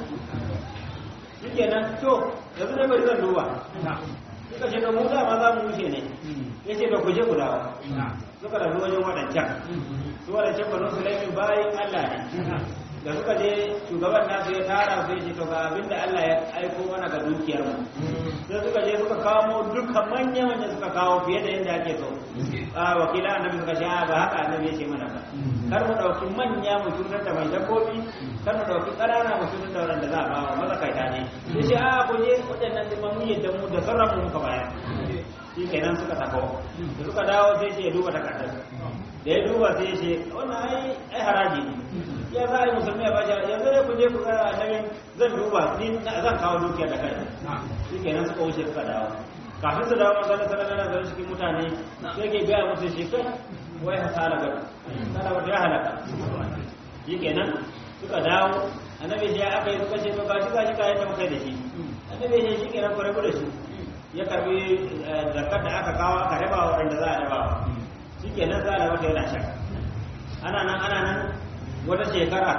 [SPEAKER 2] shike nan to yanzu dai bari zan duba suka ce da mu dama za mu wuce ne ya ce da ku je ku dawo suka da wajen waɗancan su waɗancan banu sulaimin bayan allah ne da suka je shugaban nasu ya tara su ya ce to ga abin da allah ya aiko mana ga dukiyar mu sai suka je suka kawo dukkan manya manya suka kawo fiye da yadda ake so a wakila annabi suka ce ba haka annabi ya ce mana ba kar mu ɗauki manya mu cutar da mai dabbobi kar mu ɗauki ƙanana mu cutar da waɗanda za a ba wa mazakaita ne ya ce a ku je waɗannan zama mun yadda mu da sarrafa mu muka bayar shi kenan suka tako da suka dawo sai ce ya duba takardar da ya duba sai ya ce wannan ai ai haraji ne ya za a yi musulmi ya bashi yanzu ne ku je ku ga annabi zan duba ni zan kawo dukiya da kai shi kenan suka wuce suka dawo kafin su dawo manzo sallallahu alaihi wasallam cikin mutane sai ke ga musu shi kai wai hasala ga kada wata ya halaka shi kenan suka dawo annabi ya aka yi suka ce to gashi gashi kayan da muka yi da shi annabi ya shi kenan ku rabu da shi ya karbi zakar da aka kawo aka raba wa wanda za a raba shi kenan za a raba yana shan ana nan ana nan wata shekara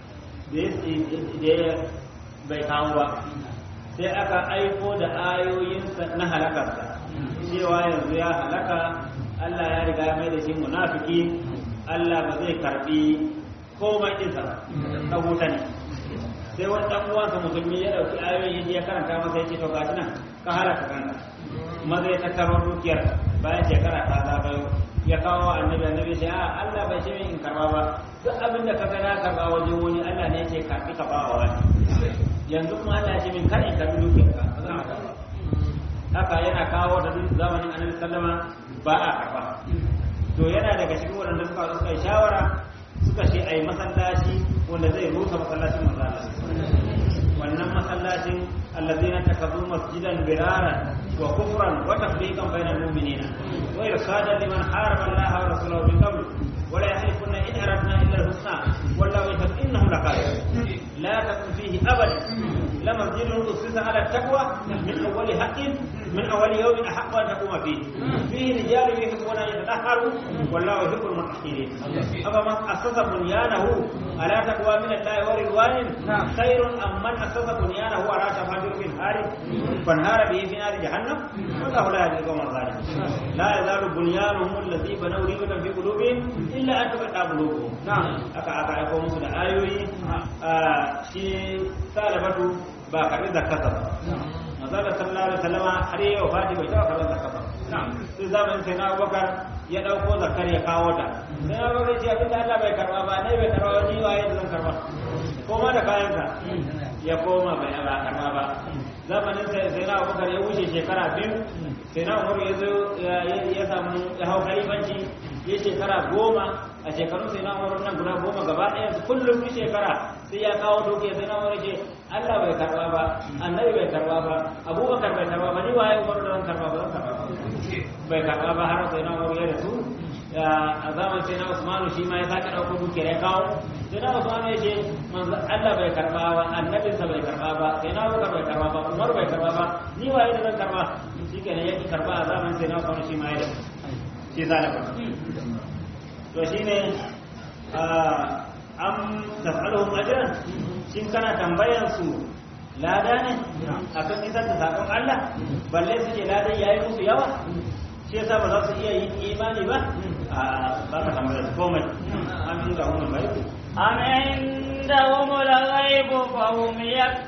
[SPEAKER 2] da bai kawo ba sai aka aiko da ayoyinsa na halakarsa cewa yanzu ya halaka Allah ya riga mai da shi munafiki Allah ba zai karbi komai ɗinsa ba ta huta ne sai wani ɗan uwansa musulmi ya ɗauki ayoyin ya karanta masa ya ce to gashi nan ka halaka kanka maza ya tattaro dukiyar bayan shekara ta zagayo ya kawo annabi annabi sai a Allah bai ce min in karba ba duk abin da ka ga na karba wajen wani Allah ne ya ce karbi ka ba wa wani yanzu kuma Allah ya ce min kar in karbi dukiyar ka ba zan karba haka yana kawo da zamanin annabi sallama ba a karba to yana daga cikin waɗanda suka suka yi shawara suka ce ai masallaci wanda zai rusa masallacin manzo Allah wannan masallacin allazina takazu masjidan biraran wa kufran wa tafriqan bainal mu'minina wa irsadan liman haraba Allah wa rasulahu min qabl wa la yahlifuna in aradna illa al-husna wallahu yashhadu innahum lakadibun la takun fihi abadan لمسجد أسس على التقوى من أول حق من أول يوم أحق أن تقوم فيه فيه رجال يحبون أن يتطهروا والله يحب المطهرين أفمن أسس بنيانه على تقوى من الله ورضوان خير أم من أسس بنيانه على شفا جرف هار فانهار به في نار جهنم والله لا يهدي القوم الظالمين لا يزال بنيانهم الذي بنوا ريبة في قلوبهم إلا أن تقطع قلوبهم أكا أكا يقوم سنة آيوي شيء سالبته ba karbi zakata ba manzala sallallahu alaihi wasallama har yayi wafati bai taba karban zakata ba sai zamanin sai na Abubakar ya dauko zakar ya kawo ta sai na Abubakar ce abinda Allah bai karba ba ne bai karba ni waye da zan karba koma da kayan ka ya koma bai ba karba ba zamanin sai sai na Abubakar ya wuce shekara biyu sai na Umar ya zo ya samu ya hau khalifanci ya shekara goma a shekarun sai na Umar nan guda goma gaba ɗaya kullum duk shekara sai ya kawo doke sai na Umar ce Allah bai karba ba annabi bai karba ba abubakar bai karba ba ni waye umar da zan karba ba zan karba ba bai karba ba har sai na umar ya rasu a zaman sai na usmanu shi ma ya sake ɗauko dukiyar ya kawo sai na usmanu ya ce manzo Allah bai karba ba annabinsa bai karba ba sai na abubakar bai karba ba umar bai karba ba ni waye da zan karba shi kenan ya ki karba a zaman sai na usmanu shi ma ya rasu shi zalika to shine am tasaluhum ajran shin kana tambayan su lada ne akan isar da sakon Allah balle su ce ladan yayi musu yawa shi yasa ba za su iya yin imani ba a ba ka tambayar komai amin da wannan bai
[SPEAKER 1] أم عندهم الغيب فهم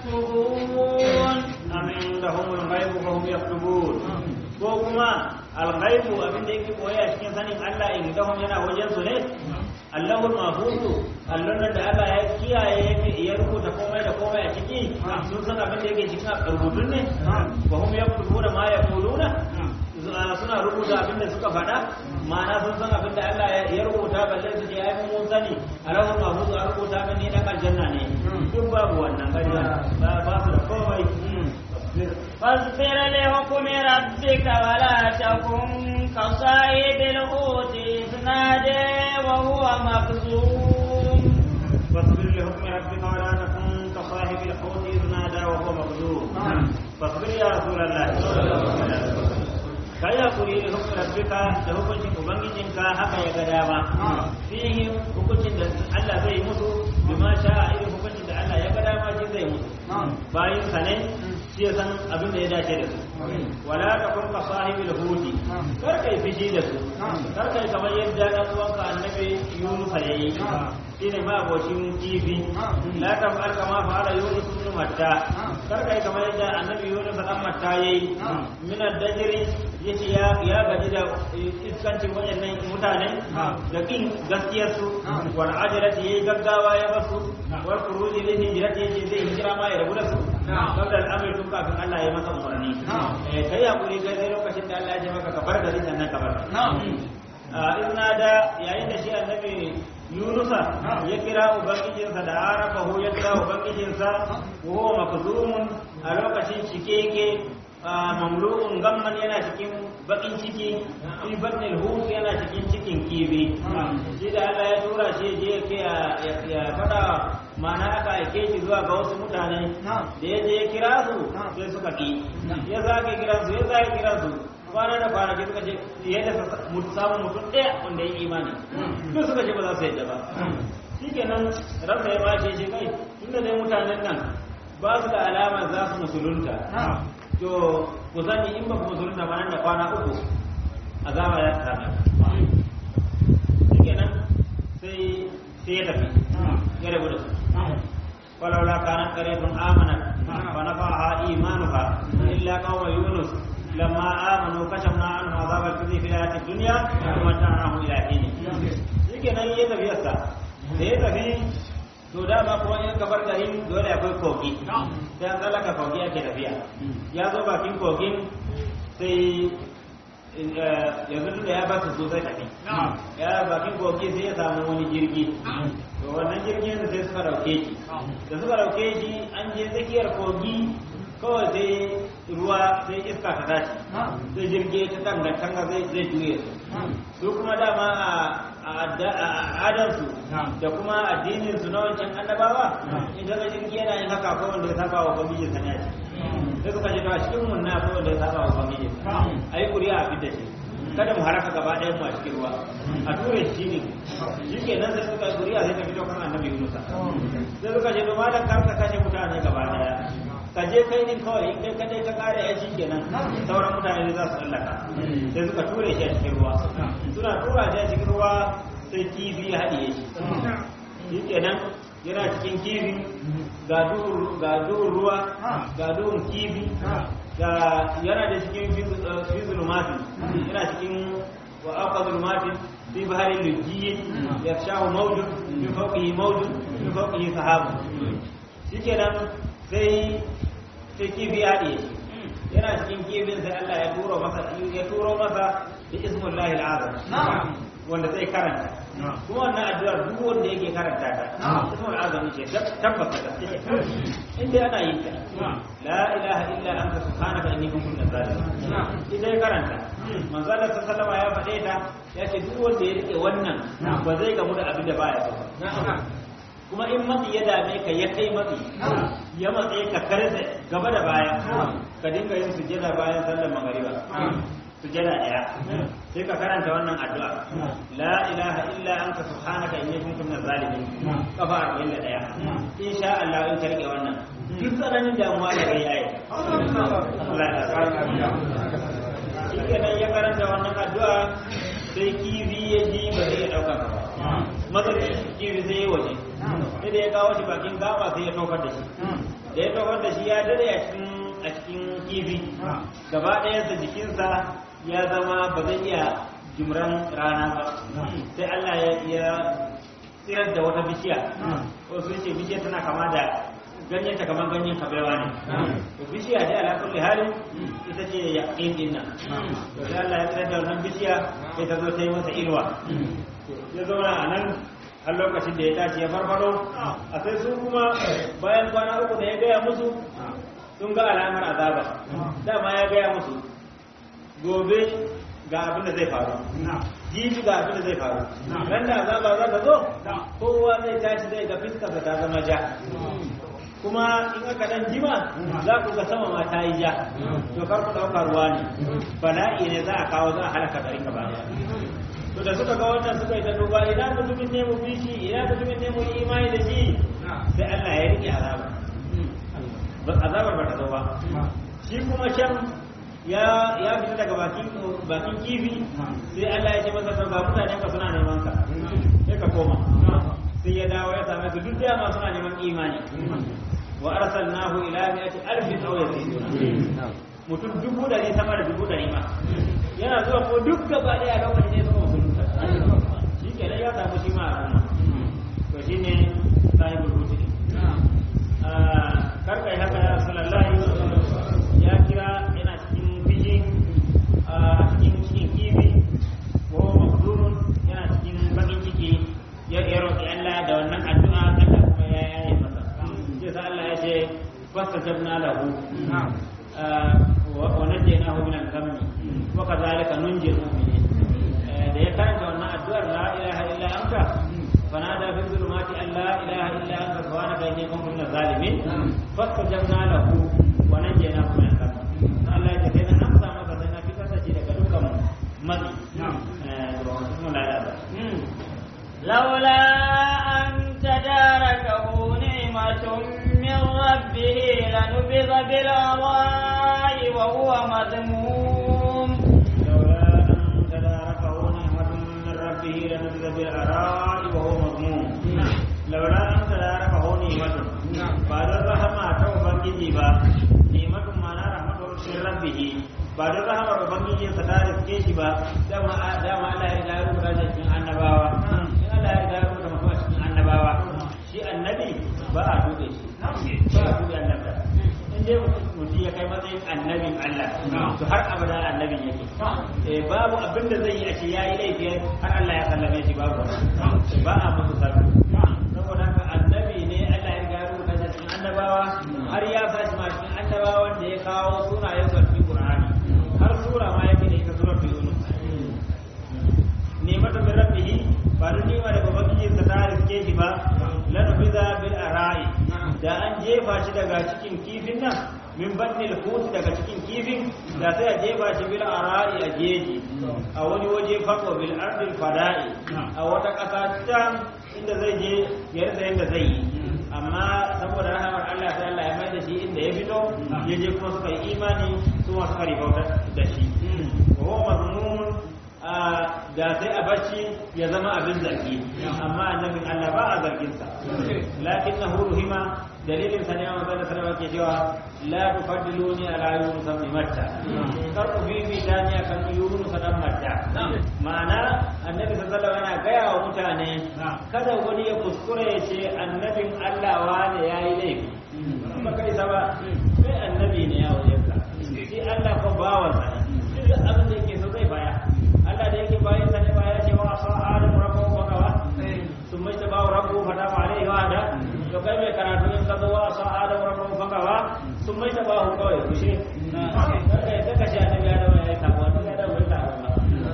[SPEAKER 1] يكتبون
[SPEAKER 2] amin da humul ghaibu fa hum yaktubun ko kuma al-ghaibu abin da yake koya cikin sanin Allah in da hum yana wajen su ne Allahul mahfuzu allon da Allah ya kiyaye yake ya rubuta komai da komai a ciki sun san abin da yake cikin rubutun ne fa hum yaktubuna ma yaquluna suna rubuta abin da suka faɗa ma'ana sun san abin da Allah ya rubuta balle su je ai mun sani Allahul mahfuzu a rubuta min ne dan aljanna ne duk babu wannan ƙarya ba ba su da komai
[SPEAKER 1] فاصبر لحكم ربك ولا تكن كصاحب الحوت إذ نادى وهو مكذوب
[SPEAKER 2] فاصبر لحكم ربك ولا تكن كصاحب الحوت إذ نادى وهو مكذوب فاصبر يا رسول الله kai hakuri da hukumar rabbika da hukuncin ubangijinka haka ya ga dama fihi hukuncin da Allah zai musu bima sha irin hukuncin da Allah ya ga dama shi zai musu bayin sa ne shi ya san abin da ya dace da su wala takun ka sahibil hudi kar kai fishi da su kar kai kamar yadda dan uwanka annabi Yunus yayi shine ma abocin kifi la taf'al kama fa'ala Yunus ibn Matta kar kai kamar yadda annabi Yunus dan Matta yayi min ad-dajri yace ya ya gaji da iskancin wayannan mutane da kin gaskiyar su wal ajrati yayi gaggawa ya basu wal khuruji li hijrati yace zai hijira ma ya rabu da su kabla al-amr tun kafin Allah ya masa umarni eh kai hakuri kai sai lokacin da Allah ya ce maka ka bar gari sannan ka bar in da yayin da shi annabi Yunusa ya kira ubangijinsa da arafahu ya kira ubangijinsa wa huwa makzumun a lokacin cike yake mamlu'un gamman yana cikin bakin ciki fi batnil hut yana cikin cikin kibi shi da Allah ya tura shi je ke ya fada mana aka aike shi zuwa ga wasu mutane da ya je ya kira su sai suka ki ya zage kira su ya zage kira su kwana da kwanaki suka ce yadda samun mutum ɗaya wanda ya imani duk suka ce ba za su yadda ba shi kenan ransa ya bace shi kai tunda dai mutanen nan ba su da alama za su musulunta to ku sani in ba ku musulunta ba nan da kwana uku azaba ya same shi kenan sai sai ya tafi ya rabu da su ولولا كانت قرية آمنت فنفعها إيمانها إلا قوم يونس لما آمنوا كشفنا عنهم عذاب الخزي في الحياة الدنيا ومتعناهم إلى حين yake nan ya tafi yasa da ya tafi to dama kuma in kabar garin dole akwai kogi dan tsallaka kogi ake tafiya ya zo bakin kogin sai yanzu da ya ba su so zai tafi ya bakin kogi sai ya samu wani jirgi to wannan jirgin sai suka dauke shi da suka dauke shi an je tsakiyar kogi kawai sai ruwa sai iska ta tashi sai jirgi ta tanga tanga zai zai juye su su kuma dama a adansu da kuma addinin su na wancan annabawa in daga jirgi yana yin haka ko wanda ya saba wa ubangiji sa ne a ciki sai suka ce to a cikin mun na ko wanda ya saba wa ubangiji a yi kuri'a a fidda shi kada mu haraka gaba ɗayan mu a cikin ruwa a ture shi ne shi ke nan sai suka yi kuri'a sai ta fito kan annabi Musa sai suka ce to malam kar ka kashe mutane gaba ɗaya ka je kai din kawai in kai kadai ka kare ya shi kenan sauran mutane za su tsallaka sai suka ture shi a cikin ruwa suna tura shi a cikin ruwa sai kifi ya haɗiye shi shi kenan yana cikin kifi ga duhun ruwa ga duhun kifi ga yana da cikin fi zulmatin yana cikin wa aka zulmatin fi baharin lujiyin ya shahu maudun fi fauƙihi maudun fi fauƙihi sahabu shi kenan sai sai kifi ya ɗe yana cikin kifin sai Allah ya turo masa ya turo masa da ismullahi al'azam wanda zai karanta kuma wannan addu'ar duk wanda yake karanta ta ismul azam ce tabbata da inda ana yin ta la ilaha illa anta subhanaka inni kuntu minaz zalimin idan ya karanta manzo Allah sallallahu ya faɗe ta ya ce duk wanda ya rike wannan ba zai gamu da abin da baya so kuma in matsi ya dame ka ya kai matsi ya matse ka karze gaba da baya ka dinga yin sujjada bayan sallar magariba sujjada daya sai ka karanta wannan addu'a la ilaha illa anta subhanaka inni kuntu minaz zalimin kafa 41 insha Allah in ka rike wannan duk tsananin damuwa da kai yayi Allah ya sa shi kenan ya karanta wannan addu'a sai kifi ya ji ba zai ya dauka ba mazarci kifi sai ya waje sai da ya kawo shi bakin gaba sai ya tofar da shi da ya tofar da shi ya dade a cikin a cikin kifi gaba ɗayansa jikinsa ya zama ba zai iya jimran rana ba sai Allah ya tsirar da wata bishiya wasu ce bishiya tana kama da ganyen ta kamar ganyen kabewa ne to bishiya dai ala kulli halin ita ce yaqin din nan to sai Allah ya tsirar da wannan bishiya sai ta zo ta yi masa ilwa ya zauna a nan har lokacin da ya tashi ya farfado a sai su kuma bayan kwana uku da ya gaya musu sun ga alamar azaba dama ya gaya musu gobe ga abin da zai faru jibi ga abin da zai faru ran da azaba za ta zo kowa zai tashi zai ga fiskar ta zama ja kuma in aka dan jima za ku ga sama ma ta yi ja to kar ku dauka ruwa ne bala'i ne za a kawo za a halaka garin gaba to da suka ga wannan suka yi ta duba ina mutumin ne mu bi shi ina mutumin ne mu yi imani da shi sai Allah ya rike azaba azabar ba ta zo ba shi kuma can ya ya fita daga bakin bakin kifi sai Allah ya ce masa to ga mutanen ka suna neman ka sai ka koma sai ya dawo ya same su duk dama suna neman imani wa arsalnahu ila mi'ati alfin aw yazidun mutum dubu dari sama da dubu dari ma yana zuwa ko duk gaba daya lokacin ne suka musulunta shi kenan ya samu shi ma a to shine sahibul hutun karka yi haka ya rasulullahi ya kira yana cikin bijin a cikin cikin kifi ko makdurun yana cikin bakin ciki ya ya roƙi Allah da wannan addu'a Allah kuma ya yaye masa sai sa Allah ya ce fastajabna lahu wa najaynahu min al-ghammi wa kadhalika nunjil mu'minin da ya karanta wannan addu'ar la ilaha illa anta فنادى في الظلمات ان لا اله الا انت سبحانك اني كنت من الظالمين فاستجبنا له ونجيناه من الغم الله ya ce na amsa maka sai na fitar da shi daga dukkan matsi
[SPEAKER 1] لولا أن تداركه نعمة من ربه لنبذ بالعراء وهو مذموم
[SPEAKER 2] لولا أن تداركه نعمة من ربه لنبذ بالعراء وهو مذموم لولا أن تداركه نعمة بعد الرحمة توبنجي با نعمة معنى رحمة من ربه ba don rahamar ubangiji sa ta riske shi ba dama dama Allah ya riga ya rubuta shi cikin annabawa in Allah ya riga ya rubuta mutum a cikin annabawa shi annabi ba a dube shi ba a dube annabta in dai mutum ya kai matsayin annabin Allah to har abada annabin yake eh babu abin da zai yi a ce yayi laifi har Allah ya sallame shi babu ba a musu sarki saboda haka annabi ne Allah ya riga ya rubuta shi cikin annabawa har ya sa shi ma cikin annabawan da ya kawo sunayen sa cikin Qur'ani har sura ma yake da ita surar Yunus nemata min rabbihi ba da nima daga ubangiji sa ta riske shi ba lana biza bil arai da an jefa shi daga cikin kifin nan min batnil hut daga cikin kifin da sai a jefa shi bil arai a jeji a wani waje fako bil ardil fada'i a wata ƙasa can inda zai je ya rasa yadda zai yi amma saboda rahamar Allah ta Allah ya mai da shi inda ya fito ya je kuma suka yi imani su ma suka ribauta da shi wa mazmun da sai a bacci ya zama abin zargi amma annabin Allah ba a zargin sa lakinnahu ruhima dalilin sa ne wa manzo sallallahu alaihi ke cewa la tufaddiluni ala yunus ibn matta kar ku bibi tani akan yunus dan matta ma'ana annabi sallallahu alaihi yana gaya wa mutane kada wani ya kuskure ya ce annabin Allah wane yayi laifi ba kai ba sai annabi ne ya wajen ka shi Allah ko bawan sa ne duk abin da yake so zai baya Allah da yake bayan sa ne ba ya ce wa asa adam rabbuhu wa qawa sun mai ta bawa rabbuhu fa dama alaihi wa da to kai mai karatu in ka zo wa asa adam rabbuhu fa qawa sun mai ta bawa kawai kushe kai ka kashe annabi adam ya yi tabuwa to adam bai tabuwa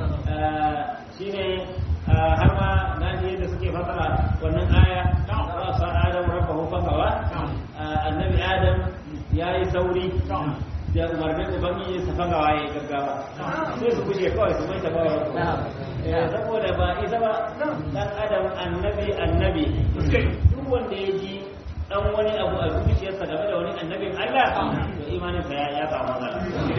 [SPEAKER 2] shine har ma na ji yadda suke fasara wannan aya wa asa adam rabbuhu fa qawa annabi adam ya yi sauri da umarnin ubangiji su fanga waye gaggawa sai su guje kawai su mai ta bawa saboda ba isa ba dan adam annabi annabi duk wanda ya ji dan wani abu a zuciyarsa game da wani annabin Allah to imanin sa ya ya samu matsala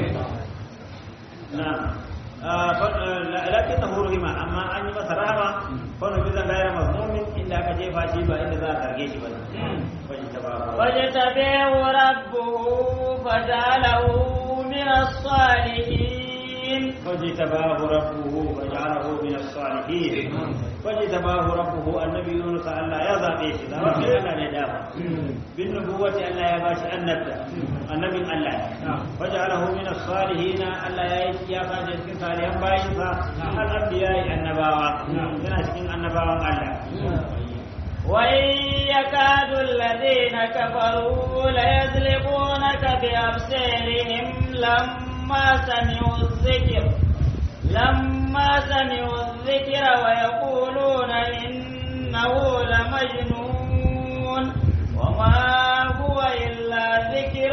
[SPEAKER 2] na lakin na hurrima amma an yi masa rahama kwanu bisa gaira mazmumin inda aka jefa shi ba inda za a zarge shi ba ne
[SPEAKER 1] فاجتبيه ربه فجعله من الصالحين
[SPEAKER 2] فاجتباه ربه وجعله من الصالحين فاجتباه ربه النبي يونس ألا يضع بيش ربي ألا ندافع بالنبوة ألا يباش النبي النبي ألا فجعله من الصالحين ألا يأتي في صالحا باينسا الأنبياء النباوة يناشكين النباوة ألا
[SPEAKER 1] وإن يكاد الذين كفروا ليزلقونك بأبصارهم لما سمعوا الذكر لما سمعوا الذكر ويقولون إنه لمجنون وما هو إلا ذكر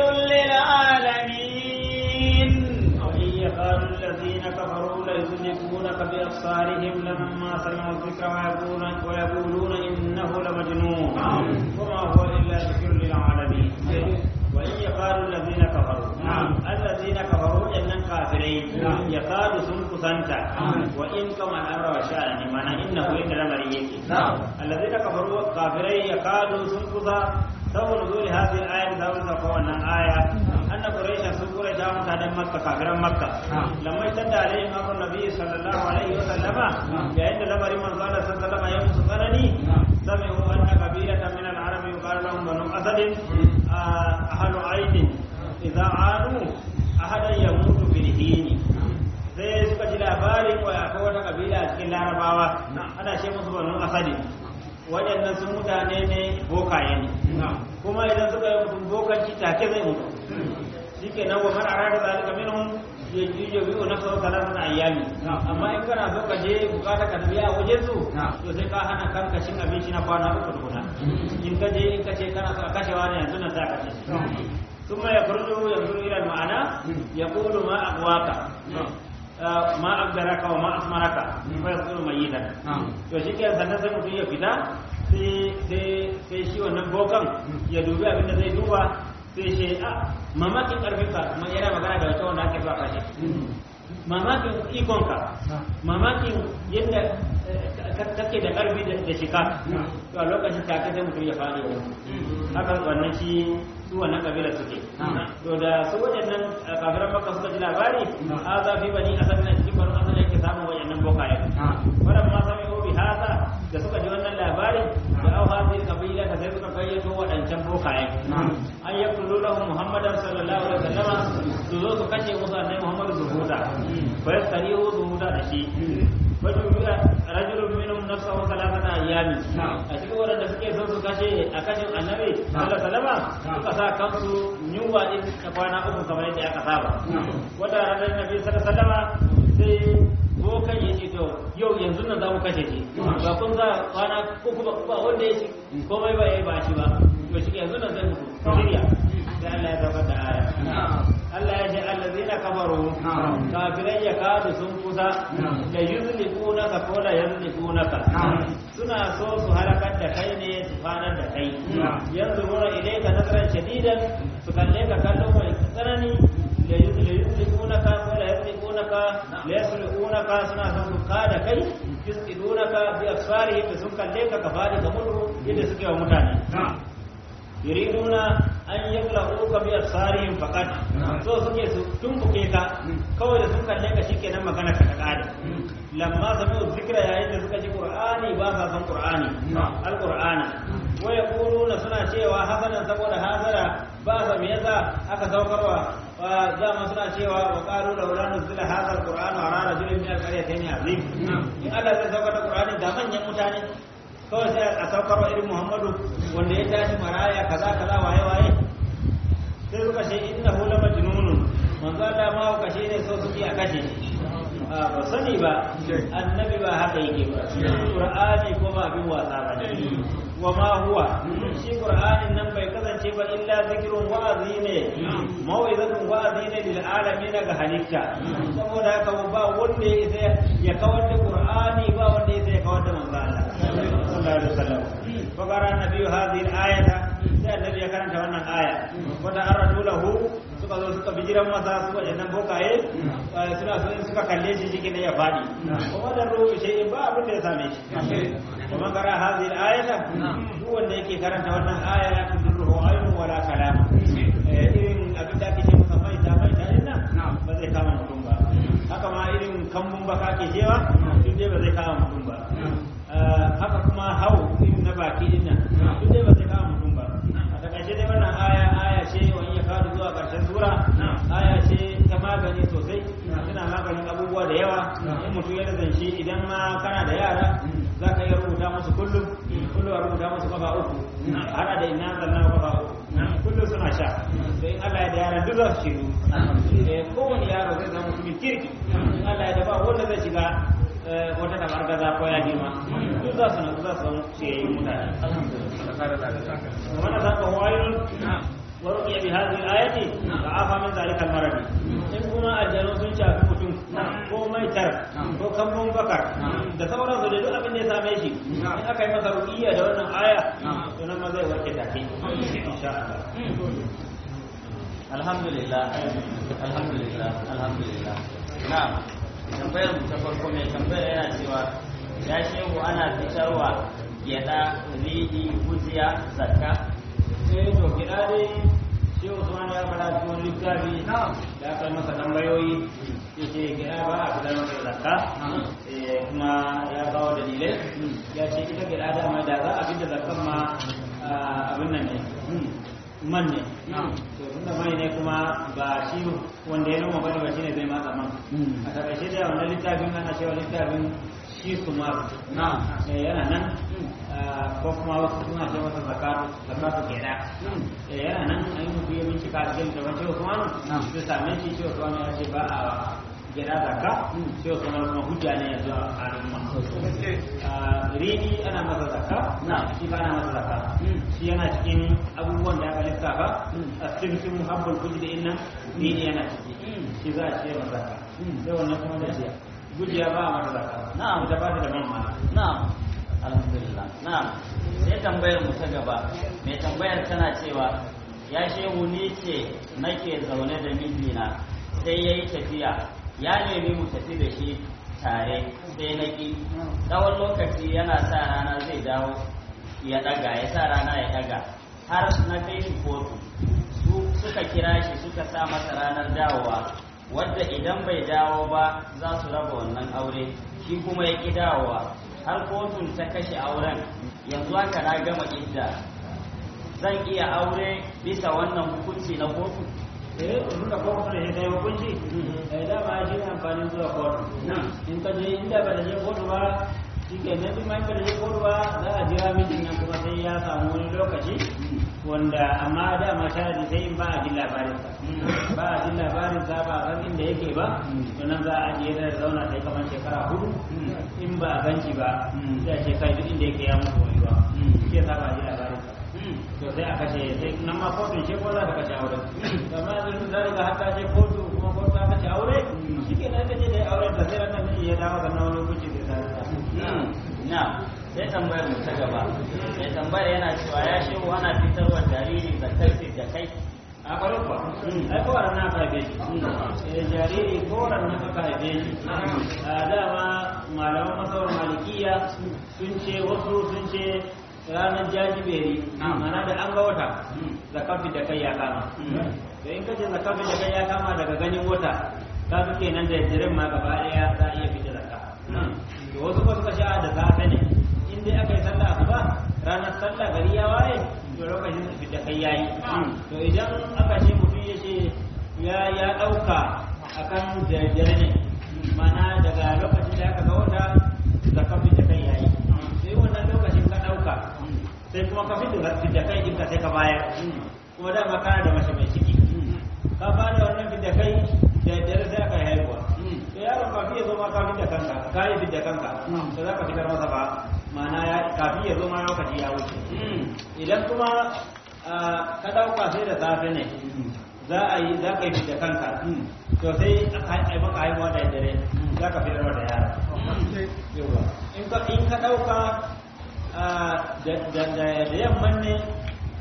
[SPEAKER 1] للعالمين
[SPEAKER 2] وإن يكاد الذين كفروا ليزلقونك بأبصارهم لما سمعوا الذكر ويقولون, ويقولون إنه لمجنون وما هو إلا ذكر للعالمين وإن يكاد الذين كفروا الذين كفروا إن كافرين يكاد سنك سنتا وإن كما الأمر وشأن من إنه إن لمريك الذين كفروا كافرين يكاد سنك سبب نزول هذه الآية سبب تقوى آية أن قريشا سن قريشا متعدم مكة كافرا مكة لما اشتد عليهم أمر النبي صلى الله عليه وسلم لأن لمر من قال صلى الله عليه وسلم يوم سكرني سمعوا أن قبيلة من العرب يقال لهم بنو أسد أهل عين إذا عانوا أحدا يموت في الهين sai suka ji labarin wa akwai wata kabila a cikin larabawa ana ce musu banu asadi waɗannan sun mutane ne bokaye ne kuma idan suka yi mutum bokanci take zai mutu shi ke nan wa man arada zalika minhum yajiyu bi nafsahu thalathata ayyami amma in kana so ka je bukata ka biya a wajen su to sai ka hana kanka cin abinci na kwana uku tukuna in ka je in ka ce kana so a kashewa ne yanzu nan za ka ce ثم يخرج ينظر الى المعنى يقول ما اغواك ما أقدرك وما أسمرك فيصير ميتا to shi ke sannan sai mutum ya fita sai shi wannan bokan ya dubi abin da zai duba sai shi a mamakin karfinka kuma yana magana da wata wanda ake zuwa kashe mamakin ikonka mamakin yadda kake da karfi da shika to a lokacin take sai mutum ya fara yau haka wannan shi su wannan kabilar suke to da su waɗannan kafiran makka suka ji labari a zafi bani asad na cikin banu asad yake samun waɗannan bokaye wannan ma sami obi hasa da suka ji wannan labarin da au hadhihi kabila da sai suka gayyato waɗancan bokaye an yaqulu lahu muhammadan sallallahu alaihi wasallam su zo su kashe musu annabi muhammadu su huta fa yastarihu su huta da shi fajubiya rajulun minhum nafsahu thalathata ayyamin a cikin waɗanda suke so su kashe a kashin annabi sallallahu alaihi wasallam suka sa kansu yunwa din ta kwana uku kamar yadda aka saba wata ranar nabi sallallahu alaihi wasallam sai bokan ya ce to yau yanzu nan za mu kashe shi ba kun za kwana uku ba wanda ya ci komai ba ya yi ba shi ba to shi yanzu nan zai mutu shirya sai Allah ya zaba da aya Allah ya ce allazina kafaru kafirai ya kadu sun kusa da yuzliqunaka ko da yuzliqunaka suna so su halakar da kai ne su fanar da kai yanzu gura ilayka nasaran shadidan su kalle ka kallo mai tsanani da yuzliqunaka ko da yuzliqunaka la yasliqunaka suna son su kada kai yusqidunaka bi asfarihim sun kalle ka ka fadi ga mutu yadda suke wa mutane yuriduna an yakla'uka bi absarihim faqat so suke su tumbuke ka kawai da sun kalle ka shikenan magana ka ta kare lamma sami'u zikra yayin da suka ji qur'ani ba sa san qur'ani alqur'ana wa yaquluna suna cewa hasanan saboda hazara ba sa me yasa aka saukarwa dama suna cewa wa qalu laula nuzila hadha alqur'anu ala rajulin min alqaryatayn azim in Allah zai saukar da qur'ani da manyan mutane kawai sai a saukarwa irin muhammadu wanda ya tashi maraya kaza kaza waye waye sai suka ce inna hu lamajnunun manzo Allah ma ka kashe ne so suke a kashe a ba sani ba annabi ba haka yake ba qur'ani ko ba abin wasa ba ne wa ma huwa shi qur'anin nan bai kasance ba illa zikrun wa'azi ne mau'izatun wa'azi ne lil alamin ga halitta saboda haka ba wanda ya isa ya kawar da qur'ani ba wanda ya isa ya kawar da manzo Allah sallallahu alaihi wasallam fa qara nabiyyu hadhihi al-ayata sai wannan aya wanda an radu lahu suka zo suka bijiran masa su waɗannan bokaye suna so in suka kalle shi shi ne ya faɗi kuma da ruhu shi ba abin da ya same shi kuma kara hazi ayata duk wanda yake karanta wannan aya ya tudurruhu ayun wala kalam irin abin da ake ce masa mai ta mai ta nan ba zai kama mutum ba haka ma irin kambun baka ke jewa duk dai ba zai kama mutum ba haka kuma hau irin na baki din nan duk dai ba zai kama mutum ba a takaice dai wannan aya aya ce wani ya kawo zuwa karshen sura aya ce ta magani sosai tana maganin abubuwa da yawa in mutum ya zance idan ma kana da yara za ka iya rubuta musu kullum kullum a rubuta musu kafa uku hada da ina zanna kafa uku kullum suna sha to in Allah ya da yaran duk za su shiru kowane yaro zai zama mutumin kirki in Allah ya da ba wanda zai shiga wata tabar gaza ko ya girma duk za su na za su zama ciyayin mutane wannan zaka wayun ورقي بهذه الآية فعافى من ذلك المرض in kuma aljanu sun shafi mutum ko maitar ko kambun bakar da sauransu da duk abin da ya same shi in aka yi masa ruqiyya da wannan aya to nan ma zai warke take insha Allah
[SPEAKER 3] alhamdulillah alhamdulillah alhamdulillah na'am tambayar mu ta farko mai tambayar yana cewa ya shehu ana fitarwa gyada riɗi gujiya zakka
[SPEAKER 2] sai to gida dai shi Usman ya fara cikin littafi da aka yi masa tambayoyi ya ce gida ba a fitar masa zakka kuma ya kawo dalilai ya ce ita gida da mai da za a fitar zakkan ma abin nan ne man ne to tunda mai ne kuma ba shi wanda ya noma bane ba shine zai matsa man a takaice da wannan littafin ana cewa littafin shi su maru yana nan ko kuma wasu suna ce masa zakatu zakatu kenan yana nan an yi mutu ya bincika a cikin da wancan Usmanu zai same shi shi Usmanu ya ce ba a gida zakka shi Usmanu kuma hujja ne yanzu a halin ma rini ana masa zakka shi ba ana masa zakka shi yana cikin abubuwan da aka lissafa a cikin sun muhabbul kuji da innan rini yana ciki shi za a ce masa zakka sai wannan kuma da shi gujiya ba a masa zakka
[SPEAKER 3] na'am
[SPEAKER 2] ita ba ta da mamma
[SPEAKER 3] na'am alhamdulillah na'am sai tambayar mu ta gaba mai tambayar tana cewa ya shehu ni ce nake zaune da mijina sai ya yi tafiya ya nemi mu tafi da shi tare sai na ƙi tsawon lokaci yana sa rana zai dawo ya ɗaga ya sa rana ya ɗaga har na kai shi kotu su suka kira shi suka sa masa ranar dawowa wadda idan bai dawo ba za su raba wannan aure shi kuma ya ƙi dawowa har kotun ta kashe auren yanzu haka na gama idda zan iya aure bisa wannan hukunci na kotu
[SPEAKER 2] eh da kotu da ya hukunci eh dama shi ne amfanin zuwa kotu in ka je inda ba da je kotu ba shi ke nan duk mai ka da je kotu ba za a jira mijin nan kuma sai ya samu wani lokaci wanda amma dama sharadi sai in ba a jin labarin sa ba a jin labarin sa ba a san inda yake ba to nan za a ajiye da zauna sai kamar shekara hudu in ba a ganci ba sai a ce kai duk inda yake ya mutu wani ba shi ya sa ba a ji labarin sa to sai a kashe sai nan ma kotun ce ko za ta kashe aure amma yanzu za riga har ta je kotu kuma kotu ta kashe aure shi ke nan kace dai auren da sai ran nan ya dawo ga nan wani hukunci zai sa
[SPEAKER 3] na sai tambayar mu ta gaba sai tambayar yana cewa ya shehu ana fitarwa jariri zakar da kai
[SPEAKER 2] a kwarar ba ai kowa na aka haife shi jariri kowa na aka haife shi a dama malaman masawar malikiya sun ce wasu sun ce ranar jajiberi mana da an ga wata zakafi da kai ya kama da in kace zakafi da kai ya kama daga ganin wata ka fi kenan da jirin ma gaba daya za a iya fita zakka to wasu ba suka sha da safe ne in dai aka yi sallah asuba ranar sallah gari ya waye to lokacin da fita kai yayi to idan aka ce mutum ya ce ya ya dauka akan jajjere ne mana daga lokacin da aka ga wata zakafi da kai yayi sai wannan lokacin ka ɗauka sai kuma ka fito da kai ɗinka sai ka bayar kuma dama kana da mace mai ciki ka ba da wannan fidda kai da dare sai aka yi haihuwa to yaron kafin ya zo ma kafin da kanka ka yi fidda kanka to za ka fitar masa ba ma'ana ya kafin ya zo ma lokaci ya wuce idan kuma ka ɗauka sai da safe ne za a yi za ka yi fidda kanka to sai aka yi maka haihuwa da dare za ka fitar da yara in ka ɗauka da yamman ne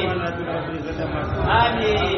[SPEAKER 2] Allah ya tuka da zata masu
[SPEAKER 3] Amin.